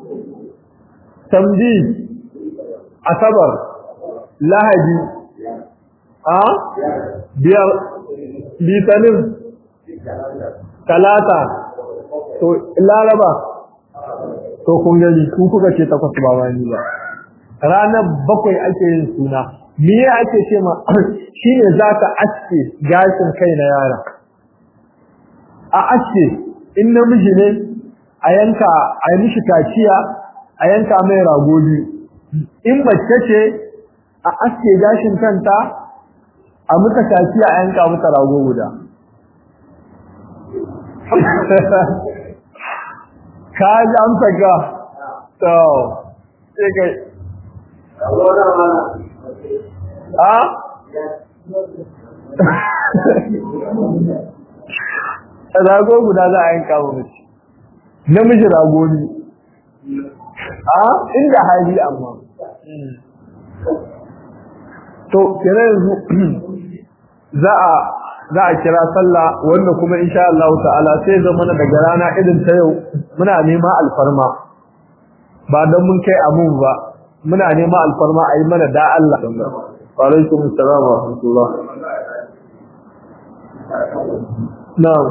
tambi asabar lahadi a biyar litinin talata to laraba to kun gani ku kuka ce takwas ba wani ba ranar bakwai ake yin suna me ake ce ma shine zaka aske gashin kai na yara a aske in namiji ne a yanka a yi mishi kaciya a yanka mai rago biyu in mace ce a aske gashin kanta a muka kaciya a yanka mata rago guda ka ji amsa ka to sai kai a rago guda za a yanka wa mace namiji rago ne a inda hali amma to kira yanzu za a za a kira sallah wanda kuma insha Allah ta'ala sai zama daga rana irin ta yau muna nema alfarma ba dan mun kai amun ba muna nema alfarma a yi mana da Allah wa alaikum assalam wa rahmatullah na'am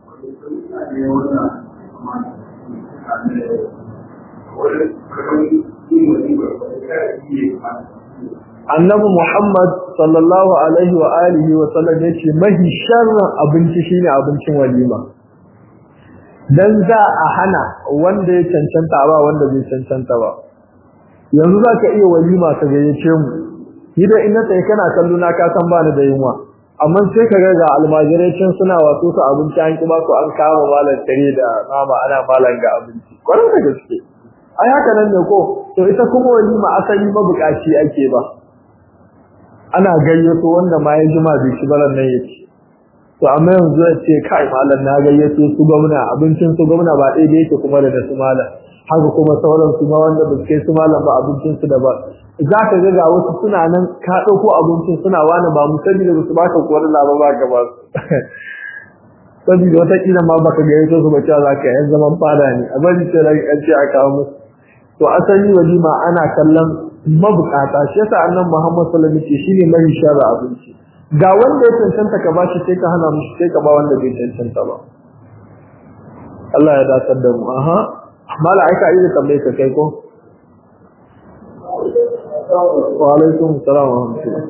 annabi Muhammad sallallahu alaihi wa alihi wa sallam yace mahi sharrin abinci shine abincin walima dan za a hana wanda ya cancanta ba wanda bai cancanta ba yanzu zaka iya walima ka gayyace mu ni da ina sai kana kallo na ka san bani da yunwa amma sai ka ga almajirai cin suna wato su abinci an ki ba su an kama malan tare da mama ana malan ga abinci kwarai da gaske ai haka nan ne ko to ita kuma walima asali mabukaci ake ba ana gayyato wanda ma ya jima bai shi balan nan yake to amma yanzu ya ce kai malam na gayyato su gwamna abincin su gwamna ba ɗaya da yake kuma da su malam haka kuma sauran su ma wanda ba kai su malam ba abincin su da ba za ka ga ga wasu suna nan ka ɗauko abincin suna wani ba mu sani da su baka kuwar laba ba gaba su saboda wata kila ma baka gayyato su ba cewa za ka yan zaman fada ne a bari sai an ce a kawo musu to asali walima ana kallon mabukata shi yasa annabi Muhammad sallallahu alaihi wasallam shine mai shara abinci ga wanda ya cancanta ka bashi sai ka hana mushi sai ka ba wanda bai cancanta ba Allah ya dace da mu aha mala aika yi da tambaye ka kai ko wa alaikum assalam wa rahmatullah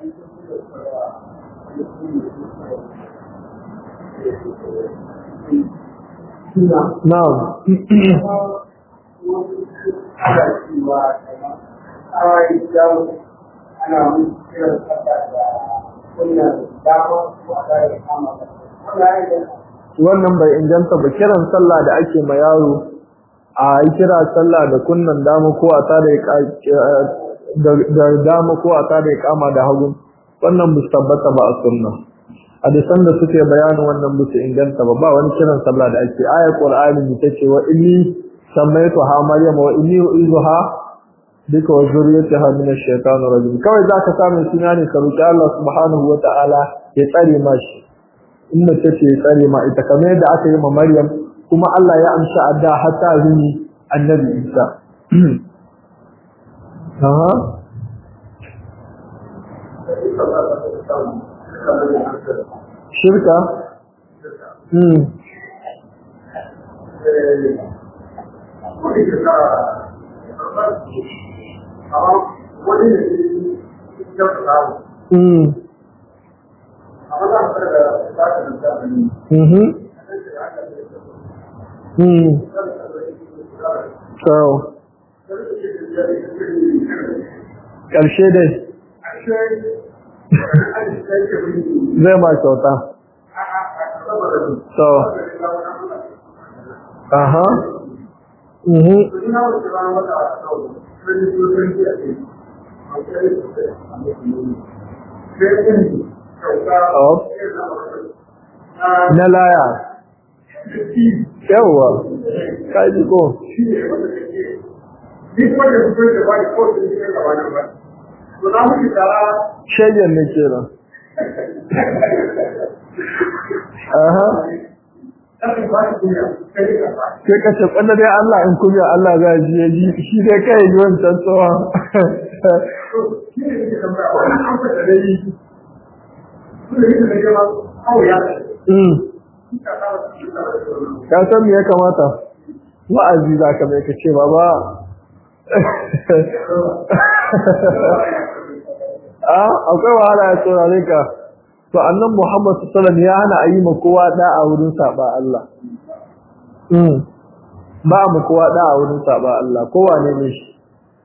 na'am ana kiran sallah da kunnan dama ko a tare kama wannan bai inganta ba kiran sallah da ake ma yaro a yi kira sallah da kunnan dama ko a tare da dama ko a tare kama da hagu wannan bu tabbata ba a sunna hadisan da suke bayanin wannan bu su inganta ba ba wani kiran sallah da ake ayat qur'ani ta ce wa inni sammaytu ha maryam wa inni uizuha duka wa zuriyataha min ash-shaytanir rajim kawai zaka samu suna ne ka roki Allah subhanahu wa ta'ala ya tsare mashi in mace ce ya tsare ma ita kamar yadda aka yi ma Maryam kuma Allah ya amsa adda hatta zuni annabi Isa aha shirka hmm hmm mhm hmm so ƙarshe dai zai ma kyauta so aha mhm oh na laya yawwa kaji ko shayyan ne ke nan aha sai ka ce kwallo dai Allah in kunya Allah za ji ya ji shi dai kai yi wancan tsohon ka san me ya kamata wa'azi za ka mai ka ce ba ba a akwai wahala ya saurare ka to annan Muhammad sallallahu ya hana ayi ma kowa da a wurin saba Allah mm ba mu kowa da a wurin saba Allah kowa ne ne shi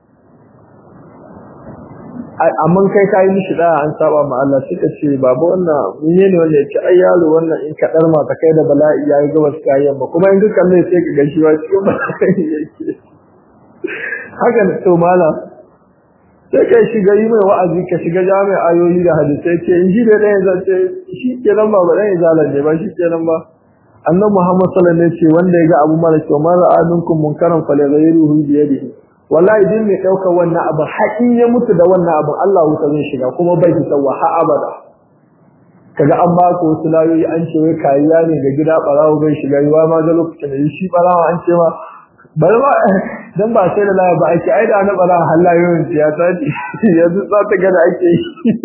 amma kai kai mishi da an saba ma Allah suka ce baba wannan menene wanda yake ai yaro wannan in ka dar ma ta kai da bala'i yayi gabas kai yamma kuma in dukkan ne sai ka gashi wa cikin bala'i yake haka ne to malam sai kai shiga yi mai wa'azi ka shiga jami'a ayoyi da hadisai ce in ji da ɗaya zance shi kenan ba ba ɗaya zalan ne ba shi kenan ba annabi Muhammad sallallahu alaihi wasallam ce wanda ya ga abu mara kyau man ra'a minkum munkaran falyghayyiruhu bi yadihi wallahi din mai ɗaukar wannan abu haƙin ya mutu da wannan abu Allah wuta zai shiga kuma bai fita wa ha abada kaga an ba ku wasu layoyi an ce wai kariya ne ga gida barawo bai shiga yiwa ma ga lokacin da shi barawo an ce ma bari ba dan ba sai da laya ba ake ai da na barawo har layoyin ya ta ce yanzu za ta ga da ake yi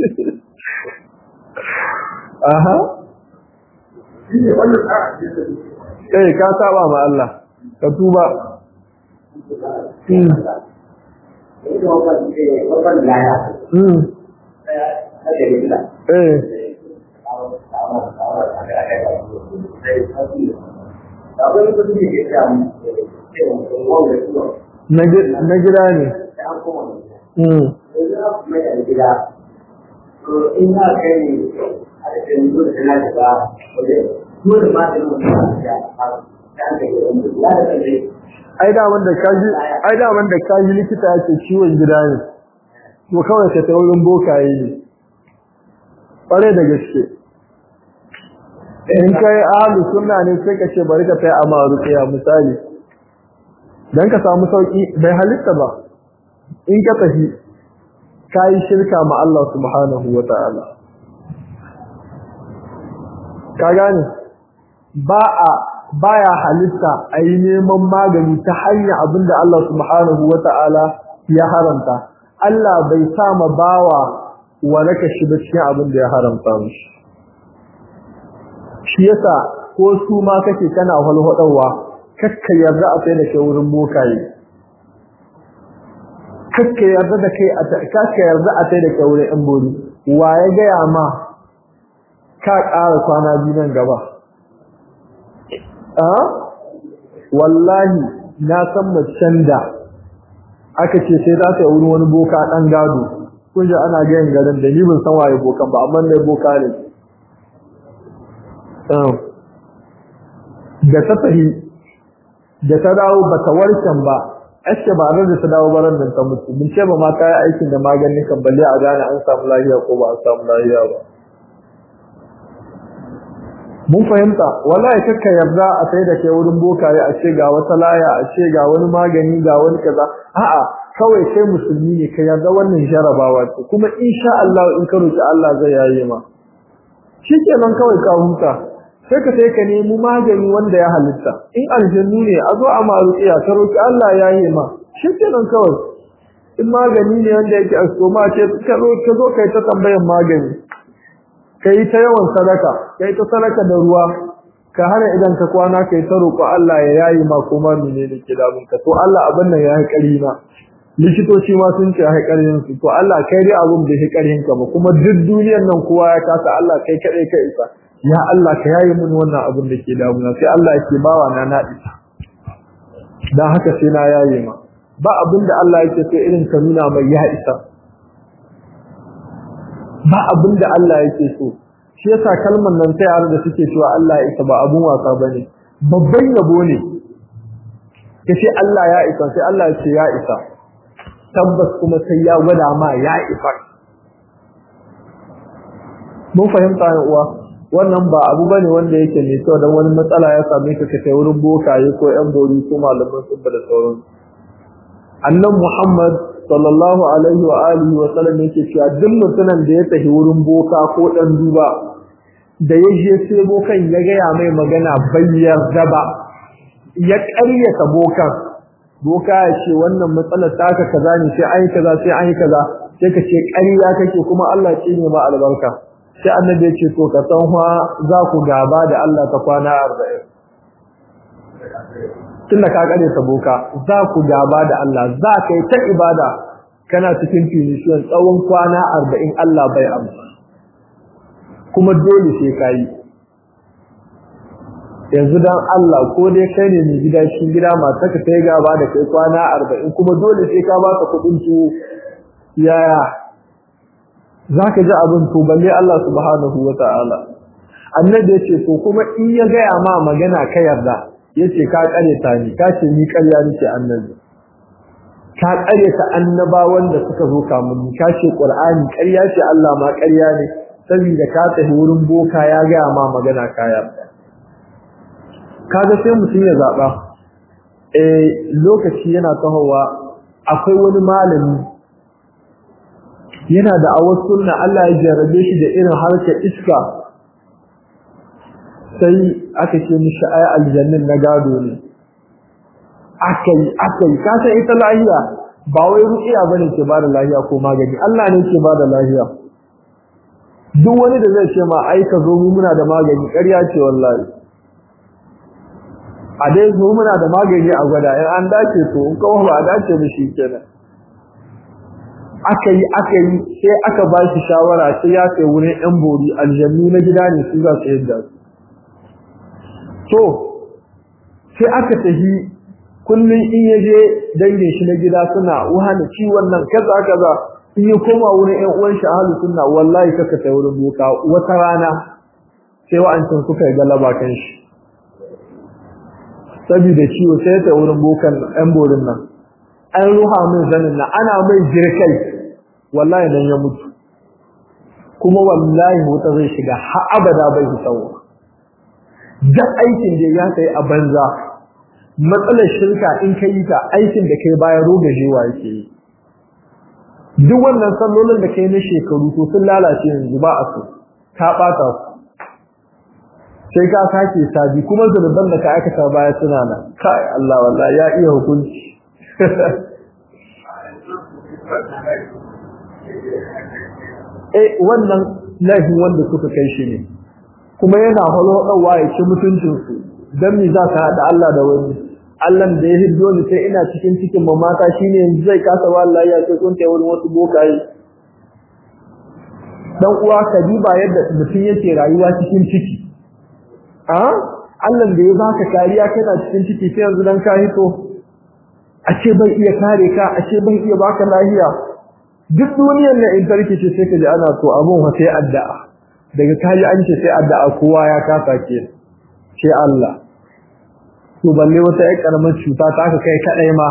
aha eh ka saba ma Allah ka tuba na gida ne ina kai a cikin dole na da wajen dole ma da nuna da ai da wanda kaji ai da wanda kaji likita yake ciwon gida ne to kawai ka ta wurin bokaye ne kware da gaske in kai ahlu sunna ne sai ka ce bari ka kai amaru tsaya misali dan ka samu sauki bai halitta ba in ka tafi kai shirka ma Allah subhanahu wataala ka gane ba a baya halitta a yi neman magani ta hanyar abin da Allah subhanahu wa ta'ala ya haramta. Allah bai sama bawa waraka shi da cikin abin da ya haramta mushi. Shi yasa ko su ma kake kana walwaɗawa, kakka yarda a sai da ke wurin bokaye. Kakka yarda da kai kakka yarda a sai da ke wurin ‘yan bori. Wa ya gaya ma ka ƙara kwana biyu nan gaba. a wallahi na san macen da aka ce sai za ta yi wurin wani boka ɗan gado kun ji ana gayin garin da ni ban san waye bokan ba amma ne boka ne da ta tafi da ta dawo ba ta warken ba aske ba nan da ta dawo baran da ta mutu mun ce ba ma ta yi aikin da maganin kan balle a gane an samu lafiya ko ba a samu lafiya ba mun fahimta wallahi kakka yarda a sai da kai wurin bokaye a ce ga wata laya a ce ga wani magani ga wani kaza a'a kawai kai musulmi ne ka yarda wannan jarabawa ce kuma insha Allah in ka roki Allah zai yaye ma shikenan kawai ka huta sai ka sai ka nemi magani wanda ya halitta in aljannu ne a zo a maruƙiya ka roki Allah ya yi ma shi kenan kawai in magani ne wanda yake a soma ce ka zo ka zo kai ta tambayan magani kai ta yawan sadaka kai ta sadaka da ruwa ka hana idan ka kwana kai ta roƙo Allah ya yayi ma kuma menene ke damun ka to Allah abin nan ya yi ƙari na likitoci ma sun ce ya yi ƙarin su to Allah kai dai abin da ya ƙarin ka ba kuma duk duniyar nan kowa ya kasa Allah kai kaɗai ka isa ya Allah ka yayi mun wannan abin da ke damuna sai Allah yake bawa na na isa dan haka sai na yaye ma ba abin da Allah yake so irin ka nuna mai ya isa ba abin da Allah yake so shi yasa kalmar nan ta yare da suke cewa Allah ya isa ba abun wasa bane babban yabo ne kace Allah ya isa sai Allah ya ce ya isa tabbas kuma sai ya gwada ma ya isa mun fahimta ya uwa wannan ba abu bane wanda yake mai kyau dan wani matsala ya same ka kai wurin bokaye ko yan bori ko malaman subba da sauran annan Muhammad sallallahu alaihi wa alihi wa sallam yake cewa duk mutumin da ya tafi wurin boka ko dan duba da ya je sai bokan ya gaya mai magana bayyar daba ya ƙaryata bokan boka ya ce wannan matsalar taka kaza ne sai an yi kaza sai an yi kaza sai ka ce ƙarya kake kuma Allah ce ne ma albarka sai annabi ya ce to ka san fa za ku gaba da Allah ta kwana 40 tunda ka kare ta boka za ku gaba da Allah za ka yi ta ibada kana cikin finishiyon tsawon kwana 40 Allah bai amsa kuma dole sai ka yi yanzu dan Allah ko dai kai ne mai gida shi gida masu ka kai gaba da kai kwana 40 kuma dole sai ka ba ka kudin tuwo yaya zaka ji abin to balle Allah subhanahu wataala annabi yace to kuma in ya gaya ma magana ka yarda yace ka kare ta ni ka ce ni ƙarya nake annabi ka kare ta annabawan da suka zo kamun ni ka ce qur'ani ƙarya ce Allah ma ƙarya ne saboda ka tafi wurin boka ya gaya ma magana ka yarda kaga sai mutum ya zaba eh lokaci yana tahowa akwai wani malami yana da awar sunna Allah ya jarabe shi da irin harkar iska sai aka ce mishi ai aljannin na gado ne akai akai ka san ita lahiya ba wai ruqiya bane ke bada lahiya ko magani Allah ne ke bada lahiya duk wani da zai ce ma ai ka zo mu muna da magani ƙarya ce wallahi a dai zo muna da magani a gwada in an dace to in kawo ba a dace da shi kenan aka yi aka yi sai aka ba shi shawara sai ya kai wurin yan bori aljannu na gida ne su za su yadda su to sai aka tafi kullum in ya je dangin shi na gida suna wahana ciwon nan kaza kaza in ya koma wurin yan uwan shi ahalu sunna wallahi kaka ta wurin boka wata rana sai wa'ancin suka yi galaba kan shi saboda ciwo sai ta wurin bokan yan borin nan an ruha min zanin nan ana mai jirkai wallahi dan ya mutu kuma wallahi wuta zai shiga har abada bai tsawo duk aikin da ya kai a banza matsalar shirka in ka yi ta aikin da kai bayan rogajewa yake yi duk wannan sallolin da kai na shekaru to sun lalace yanzu ba a so ka bata su sai ka sake sabi kuma zunuban da ka aikata baya suna nan kai Allah wallahi ya iya hukunci eh wannan laifin wanda suka kai shi ne kuma yana halo dawa ya ci mutuncin su dan me za ka hada Allah da wani Allah da ya hiddo ni sai ina cikin cikin mamata shine yanzu zai kasa wallahi ya ce kun wurin wasu bokaye dan uwa ka diba yadda mutum yake rayuwa cikin ciki a Allah da ya baka kariya kana cikin ciki sai yanzu dan ka hito a ce bai iya kare ka a ce bai iya baka lafiya duk duniyar nan in tarki ce sai ka ji ana so abun fa sai addu'a daga kaji an ce sai addu'a kowa ya kasa ke ce Allah to balle wata ai karamar cuta ta ka kai kadai ma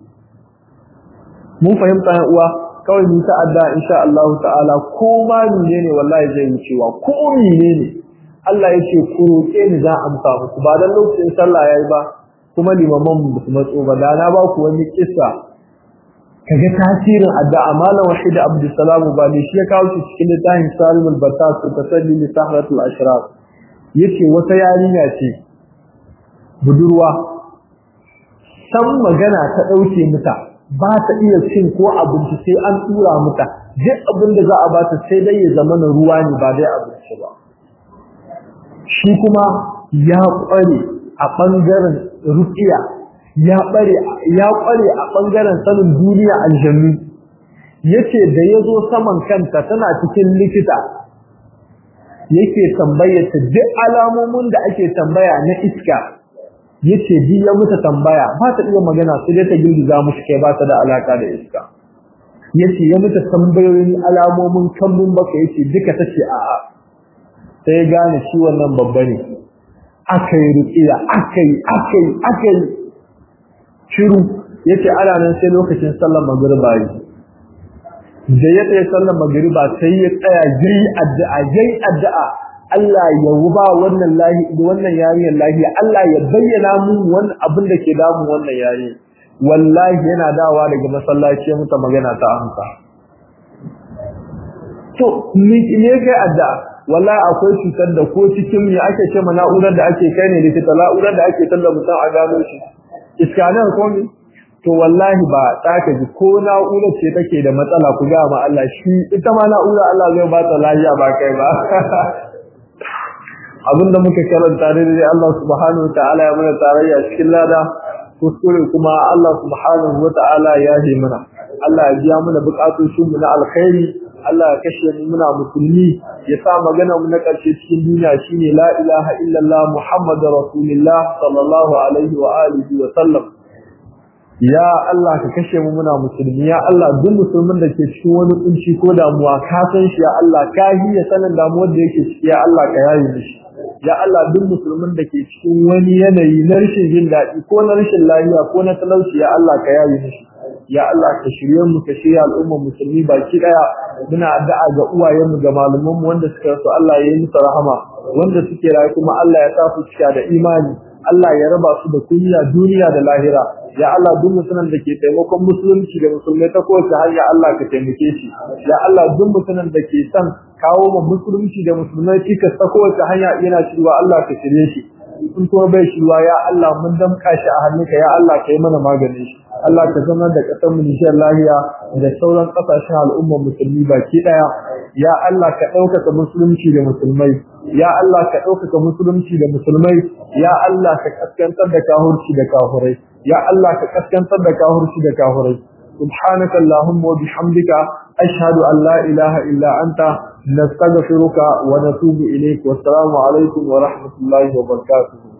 mun fahimta yan uwa kawai mu ta addu'a insha Allah ta'ala ko ma menene wallahi zai yi cewa ko menene Allah yake ku roke ni za a amsa muku ba dan lokacin sallah yayi ba kuma limaman mu su matso ba da na ba ku wani kissa kaga tasirin addu'a malam wahid abdussalam ba ne shi ya kawo shi cikin littafin salimul batas tasalli li sahratul ashraf yace wata yarinya ce budurwa san magana ta dauke mata ba ta iya cin ko abinci sai an tura mata duk abin da za a bata sai dai ya zama na ruwa ne ba dai abinci ba shi kuma ya kware a bangaren ruqiya ya bare ya kware a bangaren sanin duniya aljannu yace da yazo saman kanta tana cikin likita yake tambayar ta duk alamomin da ake tambaya na iska yace bi ya muta tambaya ba ta iya magana sai dai ta girgiza mushi kai ba ta da alaka da iska yace ya muta tambayoyin alamomin kambun baka yace duka tace a'a sai ya gane shi wannan babba ne akai ruqiya akai akai akai shiru yace ana nan sai lokacin sallar magriba yi da ya tsaye sallar magriba sai ya tsaya yayi addu'a yayi addu'a Allah ya wuba wannan lahi wannan yariyar lahiya Allah ya bayyana mun wannan abin da ke damun wannan yari wallahi yana dawa daga masallaci muta magana ta amsa to ni ne kai addu'a wallahi akwai cutar da ko cikin me ake ce ma na'urar da ake kai ne likita na'urar da ake talla mutum a gano shi iskanar ko ne to wallahi ba ta ka ji ko na'urar ce take da matsala ku ga ma Allah shi ita ma na'urar Allah zai ba ta lafiya ba kai ba abinda muka karanta ne dai Allah subhanahu wataala ya mana tarayya cikin lada kuskure kuma Allah subhanahu wataala ya yi mana Allah ya biya mana bukatun mu na alkhairi Allah ya kashe mu muna musulmi ya sa magana mu na karshe cikin duniya shine la ilaha illallah muhammadur rasulullah sallallahu alaihi wa alihi wa sallam ya Allah ka kashe mu muna musulmi ya Allah duk musulmin da ke cikin wani kunci ko damuwa ka san shi ya Allah ka hiya sanin damuwar da yake ciki ya Allah ka yaye mishi ya Allah duk musulmin da ke cikin wani yanayi na rashin jin daɗi ko na rashin lafiya ko na talauci ya Allah ka yaye mishi ya Allah ka shirye mu ka shirya al'ummar musulmi baki daya muna addu'a ga uwayenmu ga malaman mu wanda suka rasu Allah ya yi musu rahama wanda suke rayu kuma Allah ya sa su cika da imani Allah ya raba su da kunya duniya da lahira ya Allah duk mutumin da ke taimakon musulunci da musulmai ta kowace hanya Allah ka taimake shi ya Allah duk mutumin da ke son kawo mu musulunci da musulmai cikas ta kowace hanya yana cewa Allah ka shirye shi in kuma bai shirwa ya Allah mun damka shi a hannunka ya Allah ka yi mana maganin shi Allah ka zama da ƙasar mu Nijar lahiya da sauran ƙasashen al'ummar musulmi baki ɗaya ya Allah ka ɗaukaka musulunci da musulmai ya Allah ka ɗaukaka musulunci da musulmai ya Allah ka kaskantar da kahurci da kahurai ya Allah ka kaskantar da kahurci da kahurai subhanaka allahumma wa bihamdika ashhadu an la ilaha illa anta nastaghfiruka wa natubu ilayk wa assalamu alaikum wa rahmatullahi wa barakatuh